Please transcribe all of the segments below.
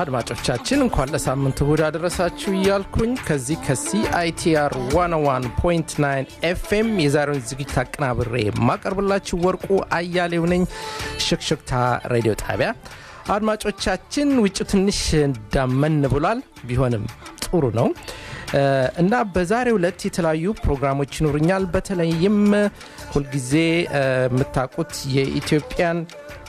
አድማጮቻችን እንኳን ለሳምንት እሁድ አደረሳችሁ እያልኩኝ ከዚህ ከሲአይቲአር 101.9 ኤፍኤም የዛሬውን ዝግጅት አቀናብሬ የማቀርብላችሁ ወርቁ አያሌው ነኝ ሽክሽክታ ሬዲዮ ጣቢያ አድማጮቻችን ውጭ ትንሽ ዳመን ብሏል ቢሆንም ጥሩ ነው እና በዛሬው ዕለት የተለያዩ ፕሮግራሞች ይኖሩኛል በተለይም ሁልጊዜ የምታውቁት የኢትዮጵያን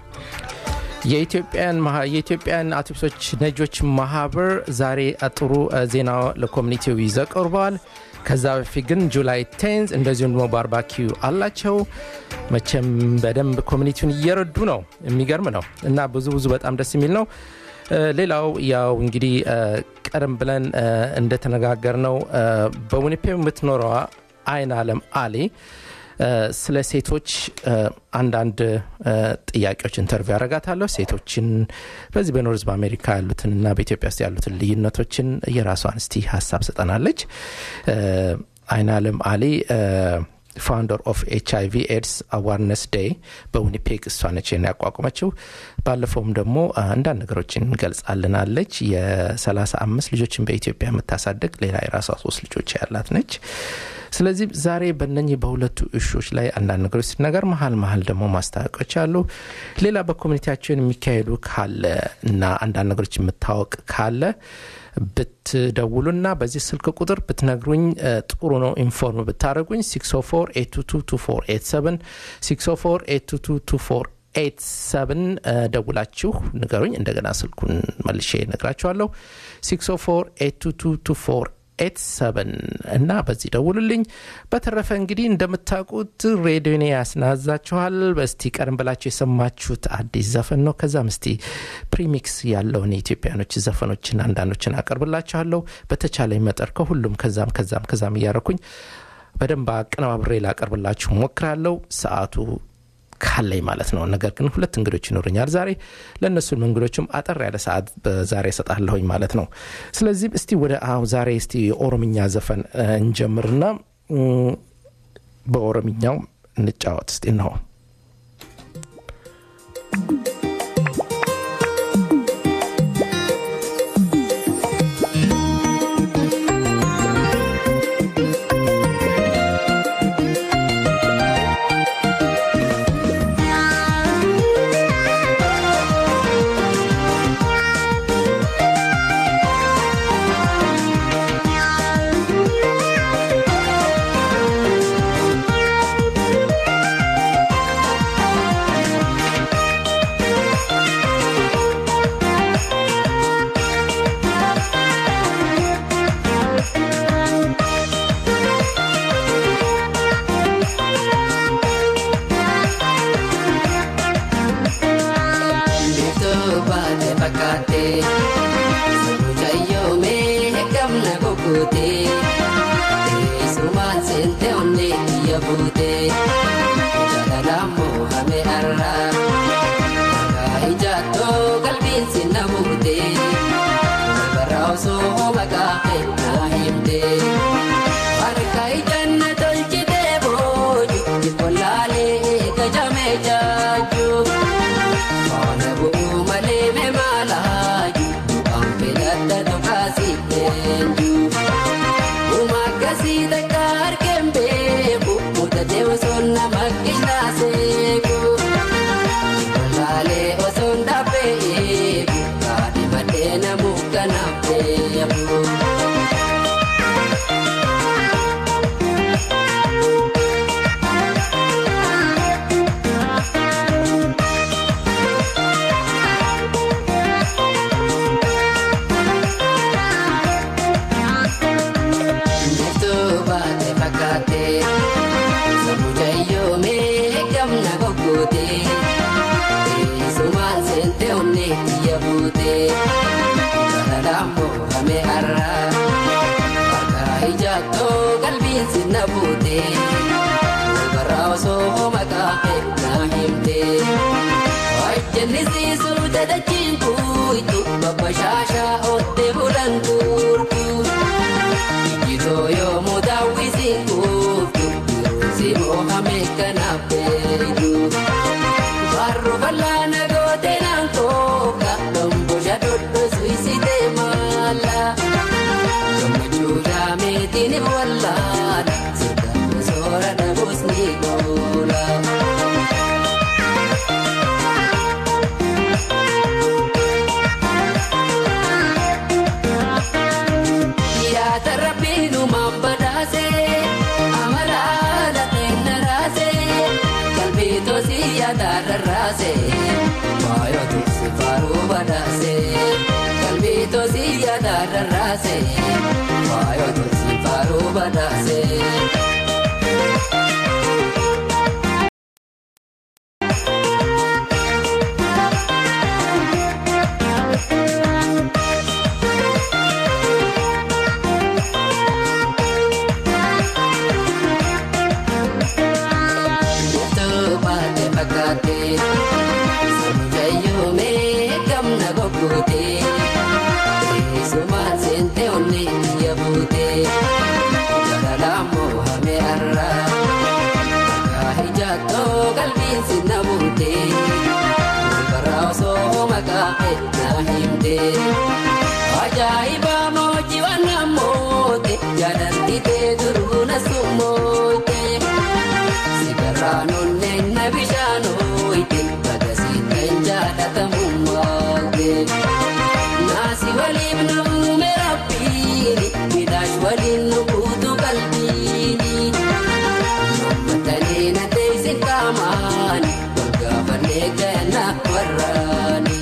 የኢትዮጵያን አውቶቡሶች ነጆች ማህበር ዛሬ ጥሩ ዜና ለኮሚኒቲው ይዘው ቀርበዋል ከዛ በፊት ግን ጁላይ ቴንዝ እንደዚሁም ደግሞ ባርባኪው አላቸው መቼም በደንብ ኮሚኒቲውን እየረዱ ነው የሚገርም ነው እና ብዙ ብዙ በጣም ደስ የሚል ነው ሌላው ያው እንግዲህ ቀደም ብለን እንደተነጋገር ነው በዊኒፔግ የምትኖረዋ አይን አለም አሊ ስለ ሴቶች አንዳንድ ጥያቄዎች ኢንተርቪው ያደረጋታለሁ ሴቶችን በዚህ በኖርዝ በአሜሪካ ያሉትን እና በኢትዮጵያ ውስጥ ያሉትን ልዩነቶችን የራሷን እስቲ ሀሳብ ስጠናለች አይን አለም አሊ ፋውንደር ኦፍ ኤች አይቪ ኤድስ አዋርነስ ዴይ በዊኒፔግ እሷ ነች ያቋቁመችው ባለፈውም ደግሞ አንዳንድ ነገሮችን ገልጻልናለች የ35 ልጆችን በኢትዮጵያ የምታሳድግ ሌላ የራሷ ሶስት ልጆች ያላት ነች ስለዚህ ዛሬ በነኚህ በሁለቱ እሾች ላይ አንዳንድ ነገሮች ሲነገር መሀል መሀል ደግሞ ማስታወቂያዎች አሉ ሌላ በኮሚኒቲያችን የሚካሄዱ ካለ እና አንዳንድ ነገሮች የምታወቅ ካለ ብትደውሉና በዚህ ስልክ ቁጥር ብትነግሩኝ ጥሩ ነው ኢንፎርም ብታደረጉኝ 604 ኤት ሰብን ደውላችሁ ንገሩኝ እንደገና ስልኩን መልሼ ነግራችኋለሁ 604 ኤት ሰብን እና በዚህ ደውሉልኝ በተረፈ እንግዲህ እንደምታውቁት ሬዲዮኔ ያስናዛችኋል በስቲ ቀደም ብላችሁ የሰማችሁት አዲስ ዘፈን ነው ከዛም እስቲ ፕሪሚክስ ያለውን የኢትዮጵያኖች ዘፈኖችን አንዳንዶችን አቀርብላችኋለሁ በተቻለ መጠር ከሁሉም ከዛም ከዛም ከዛም እያረኩኝ በደንብ አቀነባብሬ ላቀርብላችሁ ሞክራለሁ ሰዓቱ ካለኝ ማለት ነው ነገር ግን ሁለት እንግዶች ይኖሩኛል ዛሬ ለእነሱን እንግዶችም አጠር ያለ ሰዓት ዛሬ እሰጣለሁኝ ማለት ነው ስለዚህ እስቲ ወደ ዛሬ እስቲ የኦሮምኛ ዘፈን እንጀምርና በኦሮምኛው እንጫወት እስቲ ነው Barro balana gote nan koka, dombo jadot suisi wallaala sirkaan soora dhabuus ni goola. Yaada rabbiin uumaan badhaasee amala haala kenna raasee qalbii tosii yaada rarraasee waayoo tursi faaruu badhaasee qalbii tosii yaada rarraasee waayoo tursi faaruu badhaasee. Baate fakkaate Sanjayyoo mee gamna goggoote Eessumaan seente onnee biyya buute Jalalaan moohame har'a Dhagaa ijaattoo qalbiin sinna buute Walbarraa osoo maqaa ennaa himte Ajaa'iba moojji waan namoote Jaalallitee duruu na summoote. Sigaraan onneen na bishaanoo ite bagasiin kan jaalatamummaate. Naasi waliin nu uume rabbiini midhaash waliin nu kuutu qalbiini. Mammatanii na teessi qaamaani wal gaafannee ganna warraani.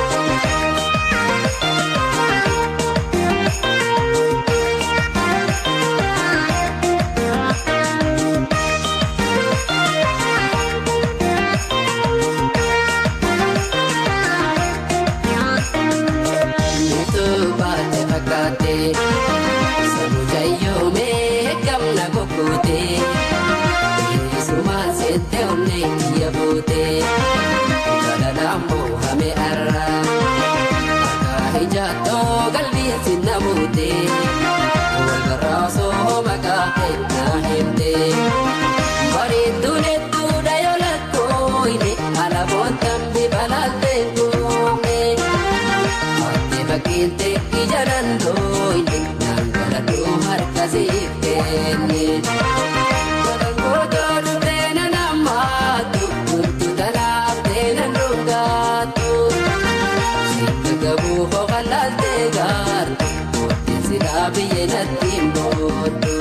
Nitu baate fakkaate Samujayyoo mee gamna goggoote Eessumaan seente onnee biyya buute Jalalaan moohame har'a Dhagaa ijaattoo qalbiin sinna buute Walbarraa osoo maqaa ennaa himte Bareedduun hedduudha yoo lakkooyne alaboon tambi balaalteen goone. Ati fakkiinte ija dandooyne nangaladhuu harka siif kenne. Gootoo dhuftee na nammaatu turtu talaaftee na dhungaatu. Sitti gabuu ho'a laaltee gaartu mootiin silaa biyyee natti hin booddu.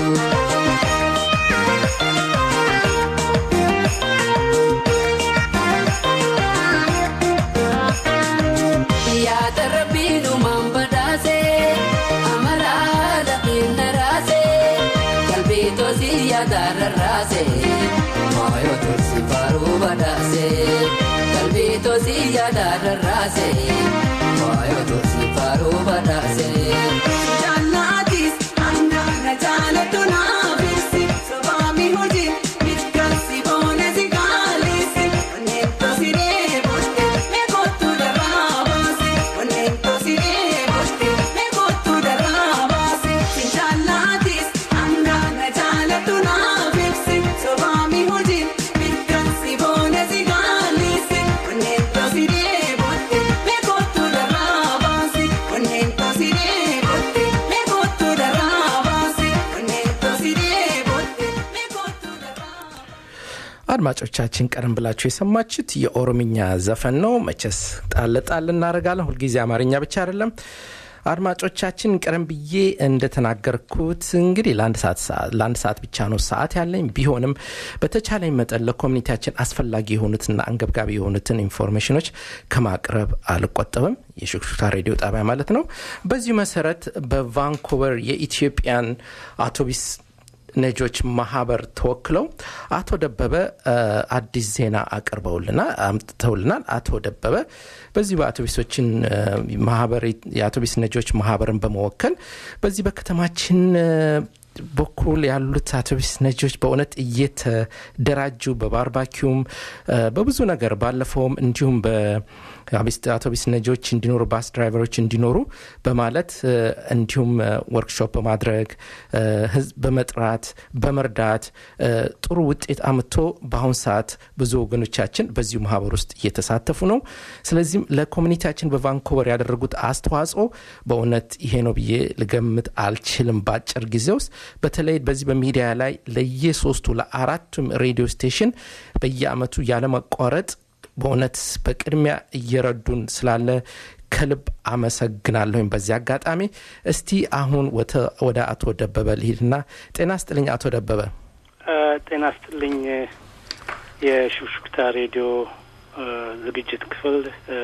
Yaada rabbiin uumaan badhaasee amala haala kenna raasee qalbii tosii yaada rarraasee waayoo tursi faaruu badhaasee qalbii tosii yaada rarraasee waayoo tursi faaruu badhaasee. Jaalladhis hangaara jaalatu naafisi sobaami hojii bitkansi boonesi kaalisi onneen tosiree boste meekootu darraa baase onneen tosiree boste meekootu darraa baase jaalladhis hangaara jaalatu naafisi sobaami hojii bitkansi boonesi kaalisi onneen tosiree boste meekootu darraa baase onneen tosiree boste meekootu darraa baase onneen tosiree boste meekootu darraa. አድማጮቻችን ቀደም ብላችሁ የሰማችሁት የኦሮምኛ ዘፈን ነው። መቼስ ጣል ጣል እናደርጋለን። ሁልጊዜ አማርኛ ብቻ አይደለም። አድማጮቻችን ቀደም ብዬ እንደተናገርኩት እንግዲህ ለአንድ ሰዓት ለአንድ ሰዓት ብቻ ነው ሰዓት ያለኝ። ቢሆንም በተቻለኝ መጠን ለኮሚኒቲያችን አስፈላጊ የሆኑትና አንገብጋቢ የሆኑትን ኢንፎርሜሽኖች ከማቅረብ አልቆጠብም። የሹክሹክታ ሬዲዮ ጣቢያ ማለት ነው። በዚሁ መሰረት በቫንኩቨር የኢትዮጵያን አውቶቢስ ነጆች ማህበር ተወክለው አቶ ደበበ አዲስ ዜና አቅርበውልናል አምጥተውልናል። አቶ ደበበ በዚህ በአውቶቢሶችን ማህበር የአውቶቢስ ነጆች ማህበርን በመወከል በዚህ በከተማችን በኩል ያሉት አውቶቢስ ነጂዎች በእውነት እየተደራጁ በባርባኪውም በብዙ ነገር ባለፈውም እንዲሁም አውቶቢስ ነጂዎች እንዲኖሩ ባስ ድራይቨሮች እንዲኖሩ በማለት እንዲሁም ወርክሾፕ በማድረግ ህዝብ በመጥራት በመርዳት ጥሩ ውጤት አምጥቶ በአሁን ሰዓት ብዙ ወገኖቻችን በዚሁ ማህበር ውስጥ እየተሳተፉ ነው። ስለዚህም ለኮሚኒቲያችን በቫንኮቨር ያደረጉት አስተዋጽኦ በእውነት ይሄ ነው ብዬ ልገምት አልችልም በአጭር ጊዜ ውስጥ በተለይ በዚህ በሚዲያ ላይ ለየሶስቱ ለአራቱም ሬዲዮ ስቴሽን በየአመቱ ያለመቋረጥ በእውነት በቅድሚያ እየረዱን ስላለ ከልብ አመሰግናለሁኝ። በዚህ አጋጣሚ እስቲ አሁን ወደ አቶ ደበበ ልሂድና ጤና ስጥልኝ አቶ ደበበ። ጤና ስጥልኝ የሹክሹክታ ሬዲዮ ዝግጅት ክፍል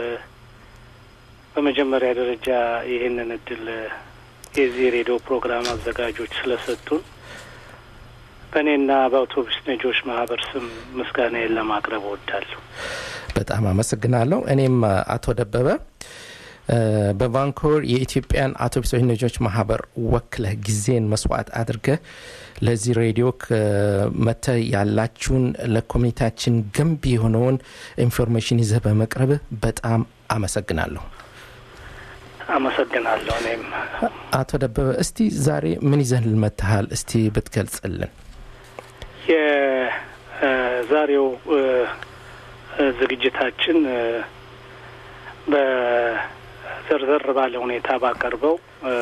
በመጀመሪያ ደረጃ ይህንን እድል የዚህ ሬዲዮ ፕሮግራም አዘጋጆች ስለሰጡን በእኔና በአውቶቡስ ነጆች ማህበር ስም ምስጋናዬን ለማቅረብ እወዳለሁ። በጣም አመሰግናለሁ። እኔም አቶ ደበበ በቫንኮቨር የኢትዮጵያን አውቶቡሶች ነጆች ማህበር ወክለህ ጊዜን መስዋዕት አድርገህ ለዚህ ሬዲዮ መተ ያላችሁን ለኮሚኒቲያችን ገንቢ የሆነውን ኢንፎርሜሽን ይዘህ በመቅረብ በጣም አመሰግናለሁ። አመሰግናለሁ። እኔም አቶ ደበበ እስቲ ዛሬ ምን ይዘን ልመትሃል? እስቲ ብትገልጽልን። የዛሬው ዝግጅታችን በዘርዘር ባለ ሁኔታ ባቀርበው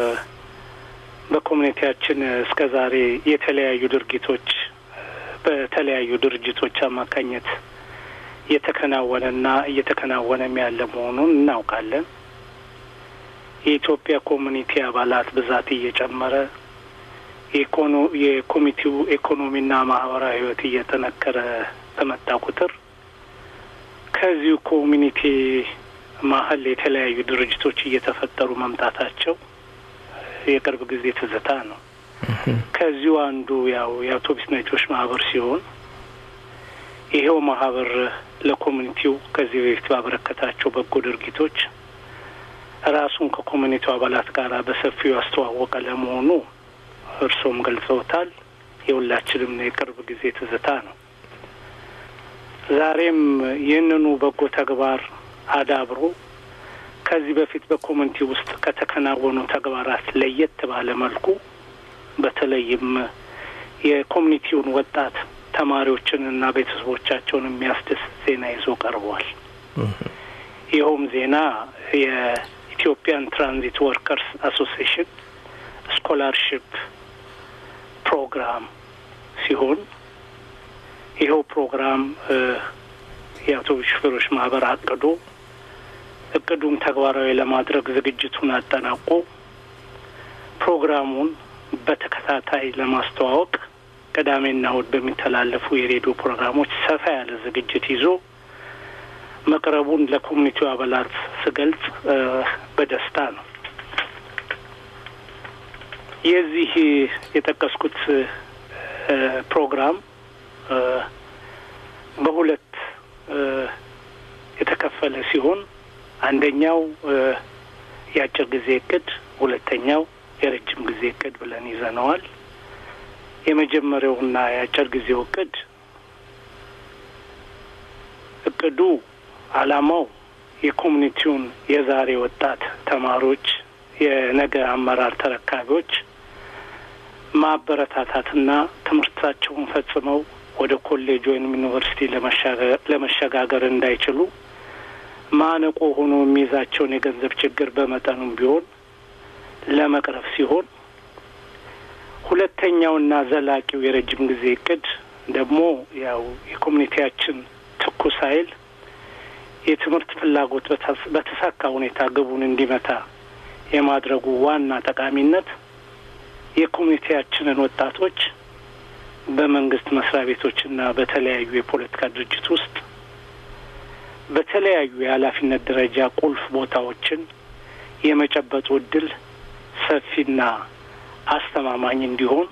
በኮሚኒቲያችን እስከ ዛሬ የተለያዩ ድርጊቶች በተለያዩ ድርጅቶች አማካኘት እየተከናወነና እየተከናወነም ያለ መሆኑን እናውቃለን። የኢትዮጵያ ኮሚኒቲ አባላት ብዛት እየጨመረ የኮሚቴው ኢኮኖሚና ማህበራዊ ሕይወት እየጠነከረ በመጣ ቁጥር ከዚሁ ኮሚኒቲ መሀል የተለያዩ ድርጅቶች እየተፈጠሩ መምጣታቸው የቅርብ ጊዜ ትዝታ ነው። ከዚሁ አንዱ ያው የአውቶቡስ ነጮች ማህበር ሲሆን ይሄው ማህበር ለኮሚኒቲው ከዚህ በፊት ባበረከታቸው በጎ ድርጊቶች ራሱን ከኮሚኒቲው አባላት ጋር በሰፊው ያስተዋወቀ ለመሆኑ እርሶም ገልጸውታል። የሁላችንም የቅርብ ጊዜ ትዝታ ነው። ዛሬም ይህንኑ በጎ ተግባር አዳብሮ ከዚህ በፊት በኮሚኒቲ ውስጥ ከተከናወኑ ተግባራት ለየት ባለ መልኩ በተለይም የኮሚኒቲውን ወጣት ተማሪዎችንና ቤተሰቦቻቸውን የሚያስደስት ዜና ይዞ ቀርቧል። ይኸውም ዜና የኢትዮጵያን ትራንዚት ወርከርስ አሶሲዬሽን ስኮላርሽፕ ፕሮግራም ሲሆን ይኸው ፕሮግራም የአውቶቡስ ሹፌሮች ማህበር አቅዶ እቅዱን ተግባራዊ ለማድረግ ዝግጅቱን አጠናቆ ፕሮግራሙን በተከታታይ ለማስተዋወቅ ቅዳሜና እሁድ በሚተላለፉ የሬዲዮ ፕሮግራሞች ሰፋ ያለ ዝግጅት ይዞ መቅረቡን ለኮሚኒቲው አባላት ስገልጽ በደስታ ነው። የዚህ የጠቀስኩት ፕሮግራም በሁለት የተከፈለ ሲሆን አንደኛው የአጭር ጊዜ እቅድ፣ ሁለተኛው የረጅም ጊዜ እቅድ ብለን ይዘነዋል። የመጀመሪያውና የአጭር ጊዜው እቅድ እቅዱ ዓላማው የኮሚኒቲውን የዛሬ ወጣት ተማሪዎች የነገ አመራር ተረካቢዎች ማበረታታትና ትምህርታቸውን ፈጽመው ወደ ኮሌጅ ወይም ዩኒቨርሲቲ ለመሸጋገር እንዳይችሉ ማነቆ ሆኖ የሚይዛቸውን የገንዘብ ችግር በመጠኑም ቢሆን ለመቅረፍ ሲሆን ሁለተኛውና ዘላቂው የረጅም ጊዜ እቅድ ደግሞ ያው የኮሚኒቲያችን ትኩስ ኃይል የትምህርት ፍላጎት በተሳካ ሁኔታ ግቡን እንዲመታ የማድረጉ ዋና ጠቃሚነት የኮሚኒቲያችንን ወጣቶች በመንግስት መስሪያ ቤቶችና በተለያዩ የፖለቲካ ድርጅት ውስጥ በተለያዩ የኃላፊነት ደረጃ ቁልፍ ቦታዎችን የመጨበጡ እድል ሰፊና አስተማማኝ እንዲሆን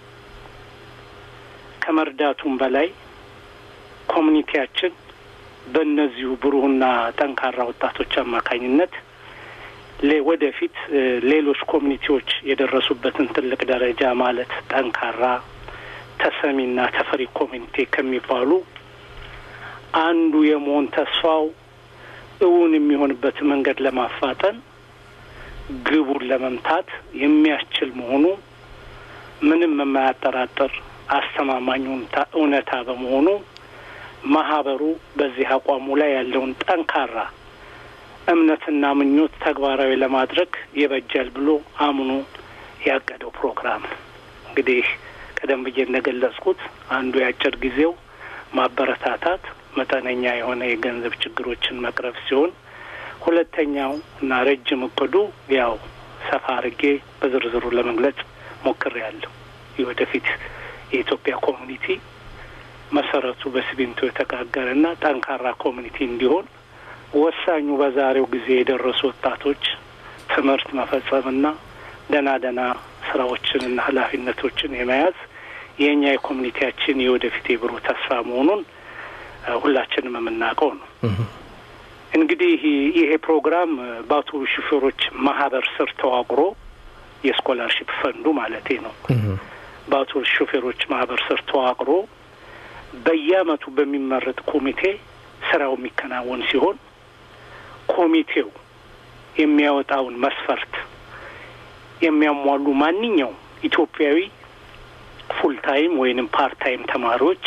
ከመርዳቱም በላይ ኮሚኒቲያችን በእነዚሁ ብሩህና ጠንካራ ወጣቶች አማካኝነት ወደፊት ሌሎች ኮሚኒቲዎች የደረሱበትን ትልቅ ደረጃ ማለት ጠንካራ ተሰሚና ተፈሪ ኮሚኒቲ ከሚባሉ አንዱ የመሆን ተስፋው እውን የሚሆንበት መንገድ ለማፋጠን ግቡን ለመምታት የሚያስችል መሆኑ ምንም የማያጠራጥር አስተማማኝ እውነታ በመሆኑ ማህበሩ በዚህ አቋሙ ላይ ያለውን ጠንካራ እምነትና ምኞት ተግባራዊ ለማድረግ ይበጃል ብሎ አምኖ ያቀደው ፕሮግራም ነው። እንግዲህ ቀደም ብዬ እንደገለጽኩት አንዱ የአጭር ጊዜው ማበረታታት መጠነኛ የሆነ የገንዘብ ችግሮችን መቅረፍ ሲሆን ሁለተኛው እና ረጅም እቅዱ ያው ሰፋ አድርጌ በዝርዝሩ ለመግለጽ ሞክሬያለሁ። የወደፊት የኢትዮጵያ ኮሚኒቲ መሰረቱ በሲሚንቶ የተጋገረና ጠንካራ ኮሚኒቲ እንዲሆን ወሳኙ በዛሬው ጊዜ የደረሱ ወጣቶች ትምህርት መፈጸምና ደህና ደህና ስራዎችንና ኃላፊነቶችን የመያዝ የእኛ የኮሚኒቲያችን የወደፊት የብሩህ ተስፋ መሆኑን ሁላችንም የምናውቀው ነው። እንግዲህ ይሄ ፕሮግራም በአውቶቡስ ሹፌሮች ማህበር ስር ተዋቅሮ የስኮላርሽፕ ፈንዱ ማለቴ ነው። በአውቶቡስ ሹፌሮች ማህበር ስር ተዋቅሮ በየአመቱ በሚመረጥ ኮሚቴ ስራው የሚከናወን ሲሆን ኮሚቴው የሚያወጣውን መስፈርት የሚያሟሉ ማንኛውም ኢትዮጵያዊ ፉል ታይም ወይንም ፓርት ታይም ተማሪዎች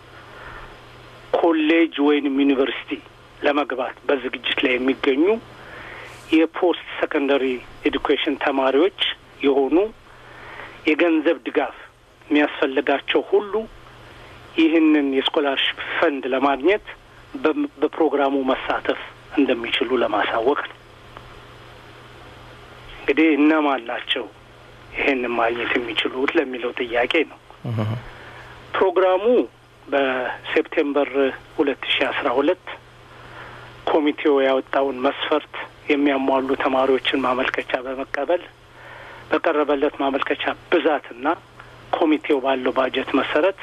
ኮሌጅ ወይንም ዩኒቨርሲቲ ለመግባት በዝግጅት ላይ የሚገኙ የፖስት ሰከንደሪ ኤዱኬሽን ተማሪዎች የሆኑ የገንዘብ ድጋፍ የሚያስፈልጋቸው ሁሉ ይህንን የስኮላርሽፕ ፈንድ ለማግኘት በፕሮግራሙ መሳተፍ እንደሚችሉ ለማሳወቅ ነው። እንግዲህ እነማን ናቸው ይሄንን ማግኘት የሚችሉት ለሚለው ጥያቄ ነው። ፕሮግራሙ በሴፕቴምበር ሁለት ሺ አስራ ሁለት ኮሚቴው ያወጣውን መስፈርት የሚያሟሉ ተማሪዎችን ማመልከቻ በመቀበል በቀረበለት ማመልከቻ ብዛትና ኮሚቴው ባለው ባጀት መሰረት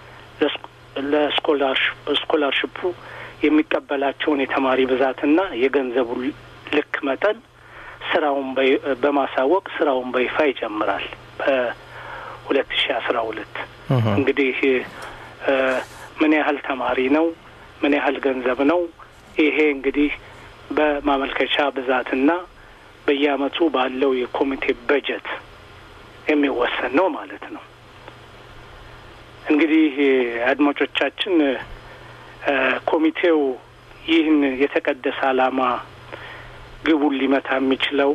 ለስኮላርሽፑ የሚቀበላቸውን የተማሪ ብዛትና የገንዘቡ ልክ መጠን ስራውን በማሳወቅ ስራውን በይፋ ይጀምራል። በሁለት ሺ አስራ ሁለት እንግዲህ ምን ያህል ተማሪ ነው፣ ምን ያህል ገንዘብ ነው፣ ይሄ እንግዲህ በማመልከቻ ብዛትና በየአመቱ ባለው የኮሚቴ በጀት የሚወሰን ነው ማለት ነው። እንግዲህ አድማጮቻችን ኮሚቴው ይህን የተቀደሰ ዓላማ ግቡን ሊመታ የሚችለው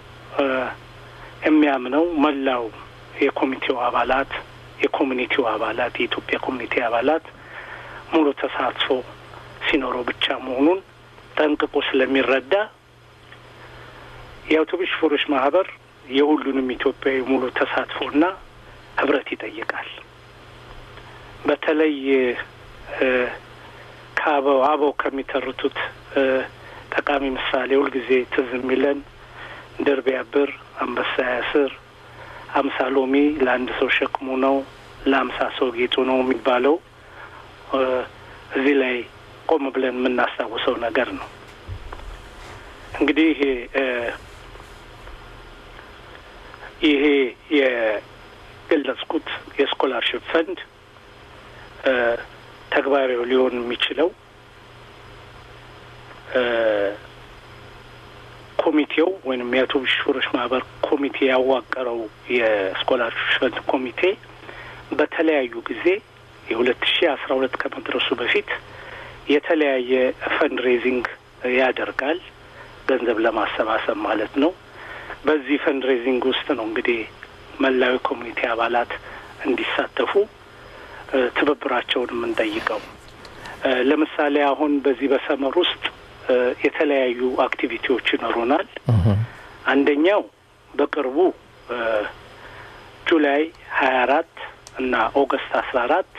የሚያምነው መላው የኮሚቴው አባላት የኮሚኒቲው አባላት የኢትዮጵያ ኮሚኒቲ አባላት ሙሉ ተሳትፎ ሲኖረው ብቻ መሆኑን ጠንቅቆ ስለሚረዳ የአውቶቡስ ሹፌሮች ማህበር የሁሉንም ኢትዮጵያዊ ሙሉ ተሳትፎና ህብረት ይጠይቃል። በተለይ ከአበው አበው ከሚተርቱት ጠቃሚ ምሳሌ ሁልጊዜ ትዝ የሚለን ድር ቢያብር አንበሳ ያስር፣ አምሳ ሎሚ ለአንድ ሰው ሸክሙ ነው፣ ለአምሳ ሰው ጌጡ ነው የሚባለው እዚህ ላይ ቆም ብለን የምናስታውሰው ነገር ነው። እንግዲህ ይሄ የገለጽኩት የስኮላርሽፕ ፈንድ ተግባራዊ ሊሆን የሚችለው ኮሚቴው ወይም የአውቶቡስ ሹፌሮች ማህበር ኮሚቴ ያዋቀረው የስኮላርሽፕ ፈንድ ኮሚቴ በተለያዩ ጊዜ የሁለት ሺ አስራ ሁለት ከመድረሱ በፊት የተለያየ ፈንድ ሬዚንግ ያደርጋል፣ ገንዘብ ለማሰባሰብ ማለት ነው። በዚህ ፈንድ ሬዚንግ ውስጥ ነው እንግዲህ መላዊ ኮሚኒቲ አባላት እንዲሳተፉ ትብብራቸውን የምንጠይቀው። ለምሳሌ አሁን በዚህ በሰመር ውስጥ የተለያዩ አክቲቪቲዎች ይኖሩናል። አንደኛው በቅርቡ ጁላይ ሀያ አራት እና ኦገስት አስራ አራት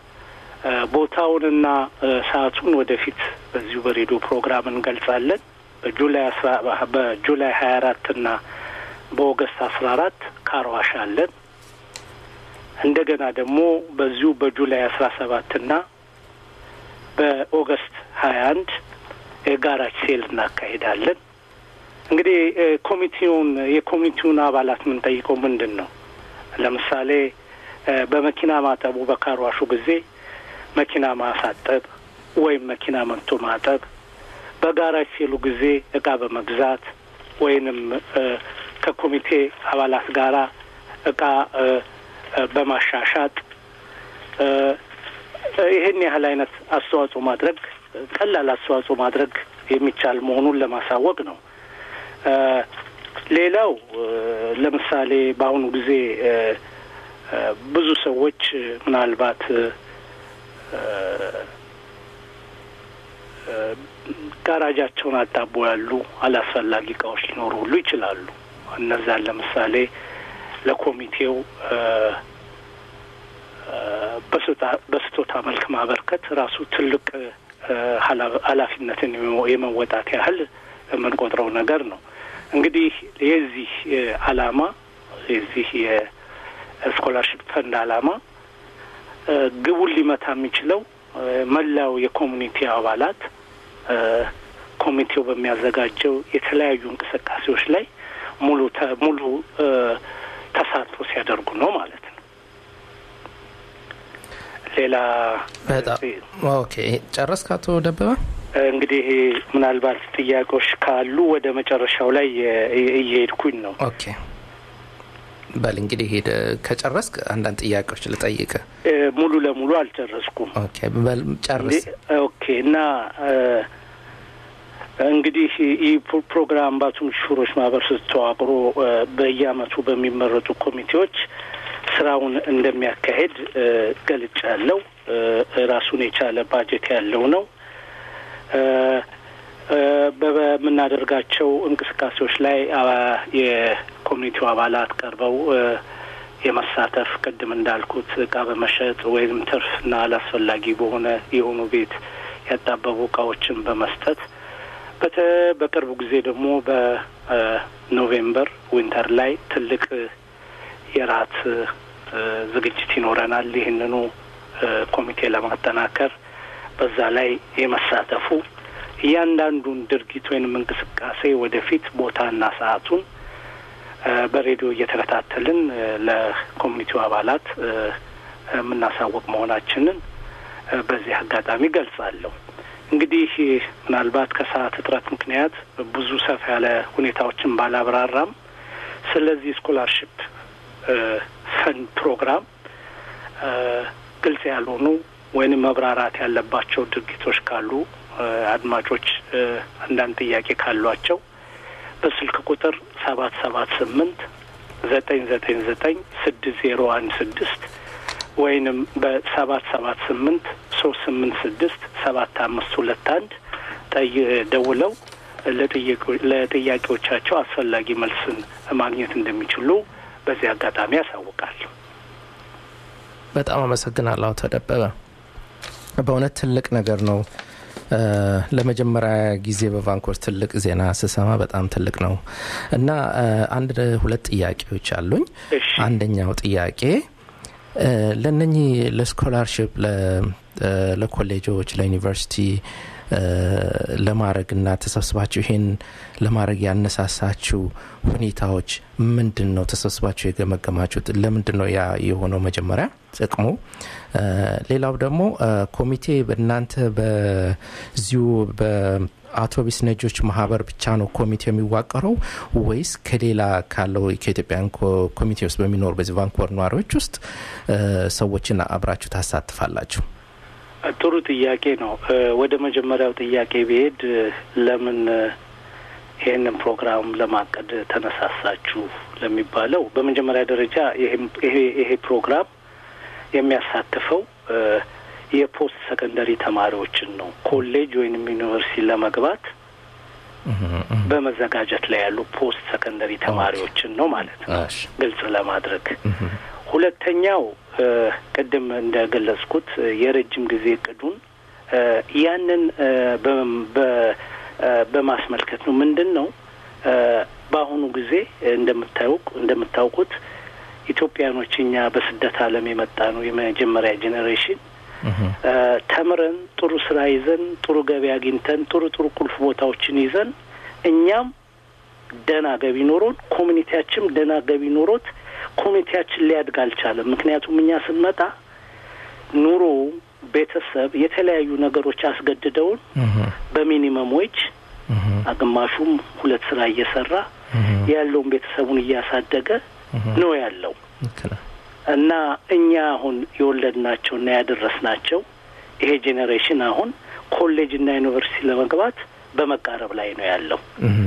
ቦታውንና ሰዓቱን ወደፊት በዚሁ በሬዲዮ ፕሮግራም እንገልጻለን። በጁላይ አስራ በጁላይ ሀያ አራት እና በኦገስት አስራ አራት ካርዋሽ አለን። እንደገና ደግሞ በዚሁ በጁላይ አስራ ሰባት እና በኦገስት ሀያ አንድ የጋራጅ ሴል እናካሄዳለን። እንግዲህ ኮሚቴውን የኮሚቴውን አባላት የምንጠይቀው ምንድን ነው? ለምሳሌ በመኪና ማጠቡ በካርዋሹ ጊዜ መኪና ማሳጠብ ወይም መኪና መንቶ ማጠብ፣ በጋራጅ ሴሉ ጊዜ እቃ በመግዛት ወይንም ከኮሚቴ አባላት ጋራ እቃ በማሻሻጥ ይህን ያህል አይነት አስተዋጽኦ ማድረግ ቀላል አስተዋጽኦ ማድረግ የሚቻል መሆኑን ለማሳወቅ ነው። ሌላው ለምሳሌ በአሁኑ ጊዜ ብዙ ሰዎች ምናልባት ጋራጃቸውን አጣቦ ያሉ አላስፈላጊ እቃዎች ሊኖሩ ሁሉ ይችላሉ። እነዛን ለምሳሌ ለኮሚቴው በስጦታ መልክ ማበርከት ራሱ ትልቅ ኃላፊነትን የመወጣት ያህል የምንቆጥረው ነገር ነው። እንግዲህ የዚህ ዓላማ የዚህ የስኮላርሽፕ ፈንድ ዓላማ ግቡን ሊመታ የሚችለው መላው የኮሚኒቲ አባላት ኮሚቴው በሚያዘጋጀው የተለያዩ እንቅስቃሴዎች ላይ ሙሉ ሙሉ ተሳትፎ ሲያደርጉ ነው ማለት ነው። ሌላ በጣም ኦኬ። ጨረስክ አቶ ደበበ? እንግዲህ ምናልባት ጥያቄዎች ካሉ ወደ መጨረሻው ላይ እየሄድኩኝ ነው። ኦኬ በል እንግዲህ ሄደ ከጨረስክ አንዳንድ ጥያቄዎች ልጠይቅ። ሙሉ ለሙሉ አልጨረስኩም። ኦኬ በል ጨርስ። ኦኬ እና እንግዲህ ይህ ፕሮግራም ባቱም ሹሮች ማህበር ስተዋቅሮ በየአመቱ በሚመረጡ ኮሚቴዎች ስራውን እንደሚያካሄድ ገልጫ ያለው ራሱን የቻለ ባጀት ያለው ነው። በምናደርጋቸው እንቅስቃሴዎች ላይ የኮሚኒቲው አባላት ቀርበው የመሳተፍ ቅድም እንዳልኩት እቃ በመሸጥ ወይም ትርፍና አላስፈላጊ በሆነ የሆኑ ቤት ያጣበቡ እቃዎችን በመስጠት በተ በቅርቡ ጊዜ ደግሞ በኖቬምበር ዊንተር ላይ ትልቅ የራት ዝግጅት ይኖረናል። ይህንኑ ኮሚቴ ለማጠናከር በዛ ላይ የመሳተፉ እያንዳንዱን ድርጊት ወይንም እንቅስቃሴ ወደፊት ቦታና ሰዓቱን በሬዲዮ እየተከታተልን ለኮሚኒቲው አባላት የምናሳወቅ መሆናችንን በዚህ አጋጣሚ ገልጻለሁ። እንግዲህ ምናልባት ከሰዓት እጥረት ምክንያት ብዙ ሰፋ ያለ ሁኔታዎችን ባላብራራም ስለዚህ ስኮላርሽፕ ፈንድ ፕሮግራም ግልጽ ያልሆኑ ወይንም መብራራት ያለባቸው ድርጊቶች ካሉ አድማጮች አንዳንድ ጥያቄ ካሏቸው በስልክ ቁጥር ሰባት ሰባት ስምንት ዘጠኝ ዘጠኝ ዘጠኝ ስድስት ዜሮ አንድ ስድስት ወይንም በሰባት ሰባት ስምንት ሶስት ስምንት ስድስት ሰባት አምስት ሁለት አንድ ጠይ ደውለው ለጥያቄዎቻቸው አስፈላጊ መልስን ማግኘት እንደሚችሉ በዚህ አጋጣሚ ያሳውቃል። በጣም አመሰግናለሁ አቶ ደበበ። በእውነት ትልቅ ነገር ነው። ለመጀመሪያ ጊዜ በቫንኮር ትልቅ ዜና ስሰማ በጣም ትልቅ ነው እና አንድ ሁለት ጥያቄዎች አሉኝ። አንደኛው ጥያቄ ለነኚህ ለስኮላርሽፕ ለኮሌጆች፣ ለዩኒቨርሲቲ ለማድረግ እና ተሰብስባችሁ ይሄን ለማድረግ ያነሳሳችሁ ሁኔታዎች ምንድን ነው? ተሰብስባችሁ የገመገማችሁት ለምንድን ነው ያ የሆነው? መጀመሪያ ጥቅሙ። ሌላው ደግሞ ኮሚቴ በእናንተ በዚሁ በአውቶቢስ ነጆች ማህበር ብቻ ነው ኮሚቴ የሚዋቀረው ወይስ ከሌላ ካለው ከኢትዮጵያን ኮሚቴ ውስጥ በሚኖሩ በዚህ ቫንኮቨር ነዋሪዎች ውስጥ ሰዎችን አብራችሁ ታሳትፋላችሁ? ጥሩ ጥያቄ ነው። ወደ መጀመሪያው ጥያቄ ብሄድ ለምን ይህንን ፕሮግራም ለማቀድ ተነሳሳችሁ ለሚባለው በመጀመሪያ ደረጃ ይሄ ፕሮግራም የሚያሳትፈው የፖስት ሰከንደሪ ተማሪዎችን ነው። ኮሌጅ ወይንም ዩኒቨርሲቲ ለመግባት በመዘጋጀት ላይ ያሉ ፖስት ሰከንደሪ ተማሪዎችን ነው ማለት ነው፣ ግልጽ ለማድረግ ሁለተኛው ቅድም እንደገለጽኩት የረጅም ጊዜ እቅዱን ያንን በማስመልከት ነው። ምንድን ነው በአሁኑ ጊዜ እንደምታውቅ እንደምታውቁት ኢትዮጵያኖች እኛ በስደት ዓለም የመጣ ነው የመጀመሪያ ጄኔሬሽን ተምረን ጥሩ ስራ ይዘን ጥሩ ገቢ አግኝተን ጥሩ ጥሩ ቁልፍ ቦታዎችን ይዘን እኛም ደህና ገቢ ኖሮን ኮሚኒቲያችንም ደህና ገቢ ኖሮት ኮሚኒቲያችን ሊያድግ አልቻለም። ምክንያቱም እኛ ስንመጣ ኑሮ፣ ቤተሰብ፣ የተለያዩ ነገሮች አስገድደውን በሚኒመም ዌጅ ግማሹም ሁለት ስራ እየሰራ ያለውን ቤተሰቡን እያሳደገ ነው ያለው እና እኛ አሁን የወለድናቸው እና ያደረስናቸው ይሄ ጄኔሬሽን አሁን ኮሌጅ እና ዩኒቨርሲቲ ለመግባት በመቃረብ ላይ ነው ያለው።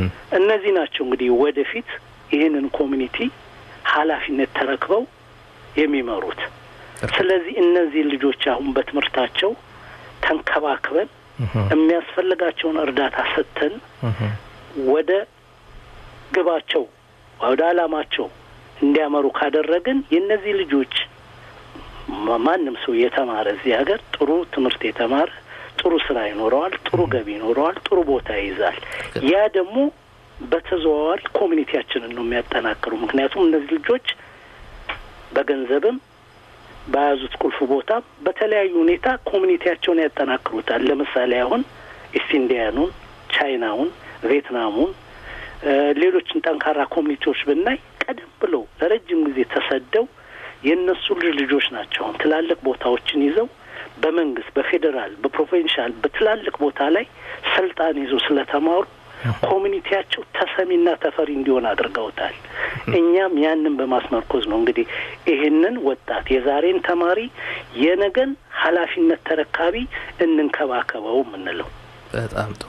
እነዚህ ናቸው እንግዲህ ወደፊት ይህንን ኮሚኒቲ ኃላፊነት ተረክበው የሚመሩት። ስለዚህ እነዚህ ልጆች አሁን በትምህርታቸው ተንከባክበን የሚያስፈልጋቸውን እርዳታ ሰጥተን ወደ ግባቸው ወደ ዓላማቸው እንዲያመሩ ካደረግን የእነዚህ ልጆች ማ- ማንም ሰው የተማረ እዚህ ሀገር ጥሩ ትምህርት የተማረ ጥሩ ስራ ይኖረዋል፣ ጥሩ ገቢ ይኖረዋል፣ ጥሩ ቦታ ይይዛል። ያ ደግሞ በተዘዋዋሪ ኮሚኒቲያችንን ነው የሚያጠናክሩ። ምክንያቱም እነዚህ ልጆች በገንዘብም በያዙት ቁልፍ ቦታም በተለያዩ ሁኔታ ኮሚኒቲያቸውን ያጠናክሩታል። ለምሳሌ አሁን ኢስት ኢንዲያኑን፣ ቻይናውን፣ ቪየትናሙን እ ሌሎችን ጠንካራ ኮሚኒቲዎች ብናይ ቀደም ብለው ለረጅም ጊዜ ተሰደው የእነሱ ልጅ ልጆች ናቸው አሁን ትላልቅ ቦታዎችን ይዘው በመንግስት በፌዴራል በፕሮቪንሻል በትላልቅ ቦታ ላይ ስልጣን ይዘው ስለተማሩ ኮሚኒቲያቸው ተሰሚና ተፈሪ እንዲሆን አድርገውታል። እኛም ያንን በማስመርኮዝ ነው እንግዲህ ይህንን ወጣት የዛሬን ተማሪ የነገን ኃላፊነት ተረካቢ እንንከባከበው የምንለው። በጣም ጥሩ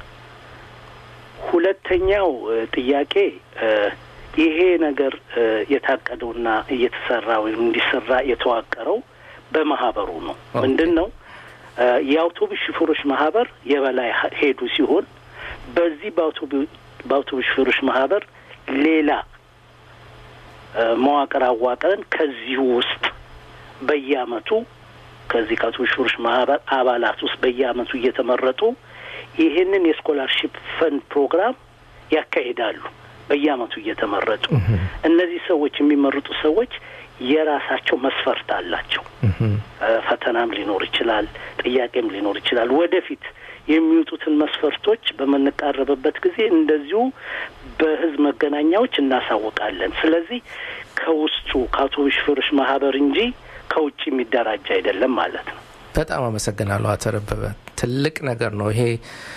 ሁለተኛው እ ጥያቄ እ ይሄ ነገር እ የታቀደውና እየተሰራ ወይም እንዲሰራ የተዋቀረው በማህበሩ ነው። ኦኬ። ምንድን ነው እ የአውቶቡስ ሹፌሮች ማህበር የበላይ ሀ- ሄዱ ሲሆን በዚህ በአውቶቡ- በአውቶቡስ ሹፌሮች ማህበር ሌላ እ መዋቅር አዋቅረን ከዚሁ ውስጥ በየአመቱ ከዚህ ከአውቶቡስ ሹፌሮች ማህበር አባላት ውስጥ በየአመቱ እየተመረጡ ይህንን የስኮላርሺፕ ፈንድ ፕሮግራም ያካሂዳሉ። በየአመቱ እየተመረጡ እነዚህ ሰዎች የሚመረጡ ሰዎች የራሳቸው መስፈርት አላቸው። እ ፈተናም ሊኖር ይችላል፣ ጥያቄም ሊኖር ይችላል። ወደፊት የሚወጡትን መስፈርቶች በምንቃረብበት ጊዜ እንደዚሁ በህዝብ መገናኛዎች እናሳውቃለን። ስለዚህ ከውስጡ ከአውቶቡስ ሹፌሮች ማህበር እንጂ ከውጭ የሚደራጅ አይደለም ማለት ነው። በጣም አመሰግናለሁ አቶ ደበበ። ትልቅ ነገር ነው ይሄ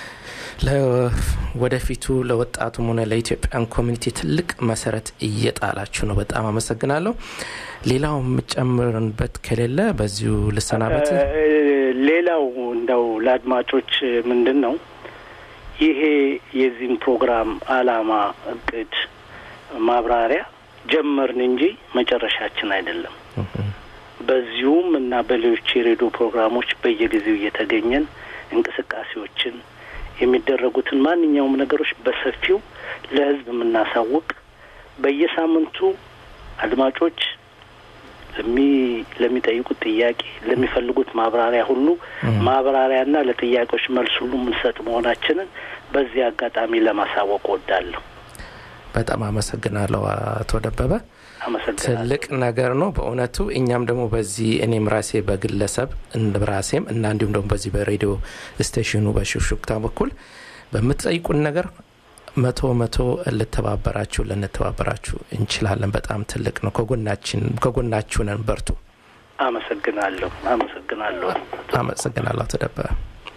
ለወደፊቱ ለወጣቱም ሆነ ለኢትዮጵያን ኮሚኒቲ ትልቅ መሰረት እየጣላችሁ ነው። በጣም አመሰግናለሁ። ሌላው የምጨምርበት ከሌለ በዚሁ ልሰናበት። እ ሌላው እንደው ለአድማጮች ምንድን ነው ይሄ የዚህን ፕሮግራም አላማ፣ እቅድ፣ ማብራሪያ ጀመርን እንጂ መጨረሻችን አይደለም። በዚሁም እና በሌሎች የሬዲዮ ፕሮግራሞች በየጊዜው እየተገኘን እንቅስቃሴዎችን የሚደረጉትን ማንኛውም ነገሮች በሰፊው ለሕዝብ የምናሳውቅ በየሳምንቱ አድማጮች ለሚ ለሚጠይቁት ጥያቄ ለሚፈልጉት ማብራሪያ ሁሉ ማብራሪያና ለጥያቄዎች መልስ ሁሉ የምንሰጥ መሆናችንን በዚህ አጋጣሚ ለማሳወቅ ወዳለሁ። በጣም አመሰግናለሁ አቶ ደበበ። አመሰግናለሁ። ትልቅ ነገር ነው በእውነቱ። እኛም ደግሞ በዚህ እኔም ራሴ በግለሰብ እንደ ራሴም እና እንዲሁም ደግሞ በዚህ በሬዲዮ ስቴሽኑ በሹክሹክታ በኩል በምትጠይቁን ነገር መቶ መቶ ልተባበራችሁ ልንተባበራችሁ እንችላለን። በጣም ትልቅ ነው። ከጎናችን ከጎናችሁ ነን። በርቱ። አመሰግናለሁ። አመሰግናለሁ። አመሰግናለሁ አቶ ደበበ።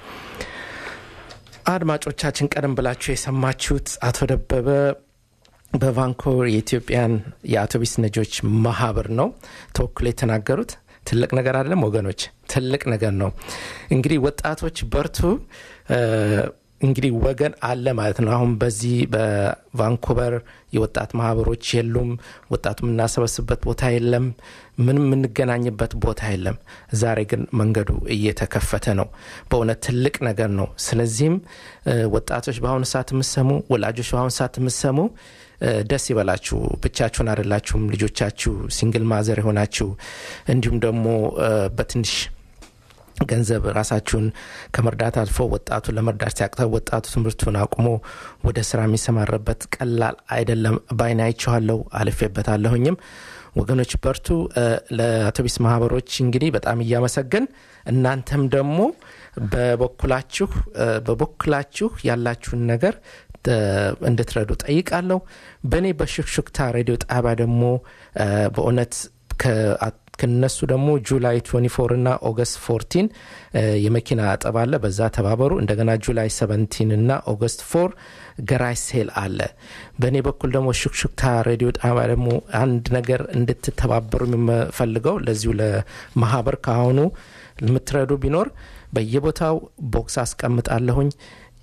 አድማጮቻችን ቀደም ብላችሁ የሰማችሁት አቶ ደበበ በቫንኮቨር የኢትዮጵያን የአውቶቡስ ነጂዎች ማህበር ነው ተወክሎ የተናገሩት። ትልቅ ነገር አይደለም ወገኖች፣ ትልቅ ነገር ነው። እንግዲህ ወጣቶች በርቱ። እ እንግዲህ ወገን አለ ማለት ነው። አሁን በዚህ በቫንኩቨር የወጣት ማህበሮች የሉም። ወጣቱ የምናሰበስብበት ቦታ የለም። ምንም የምንገናኝበት ቦታ የለም። ዛሬ ግን መንገዱ እየተከፈተ ነው። በእውነት ትልቅ ነገር ነው። ስለዚህም እ ወጣቶች በአሁኑ ሰዓት የምሰሙ ወላጆች በአሁኑ ሰዓት የምሰሙ እ ደስ ይበላችሁ። ብቻችሁን አይደላችሁም። ልጆቻችሁ ሲንግል ማዘር የሆናችሁ እንዲሁም ደግሞ እ በትንሽ ገንዘብ ራሳችሁን ከመርዳት አልፎ ወጣቱ ለመርዳት ሲያቅተው ወጣቱ ትምህርቱን አቁሞ ወደ ስራ የሚሰማረበት ቀላል አይደለም። በአይን አይቼዋለሁ፣ አልፌበታለሁኝም። ወገኖች በርቱ። እ ለአውቶቡስ ማህበሮች እንግዲህ በጣም እያመሰገን እናንተም ደግሞ በበኩላችሁ እ በበኩላችሁ ያላችሁን ነገር እ እንድትረዱ ጠይቃለሁ። በእኔ በሹክሹክታ ሬዲዮ ጣቢያ ደግሞ እ በእውነት ከ- ከነሱ ደግሞ ጁላይ 24 እና ኦገስት 14 እ የመኪና አጠባ አለ። በዛ ተባበሩ። እንደገና ጁላይ 17 እና ኦገስት 4 ገራይ ሴል አለ። በእኔ በኩል ደግሞ ሹክሹክታ ሬዲዮ ጣቢያ ደግሞ አንድ ነገር እንድትተባበሩ የምፈልገው ለዚሁ ለማህበር ከአሁኑ የምትረዱ ቢኖር በየቦታው ቦክስ አስቀምጣለሁኝ።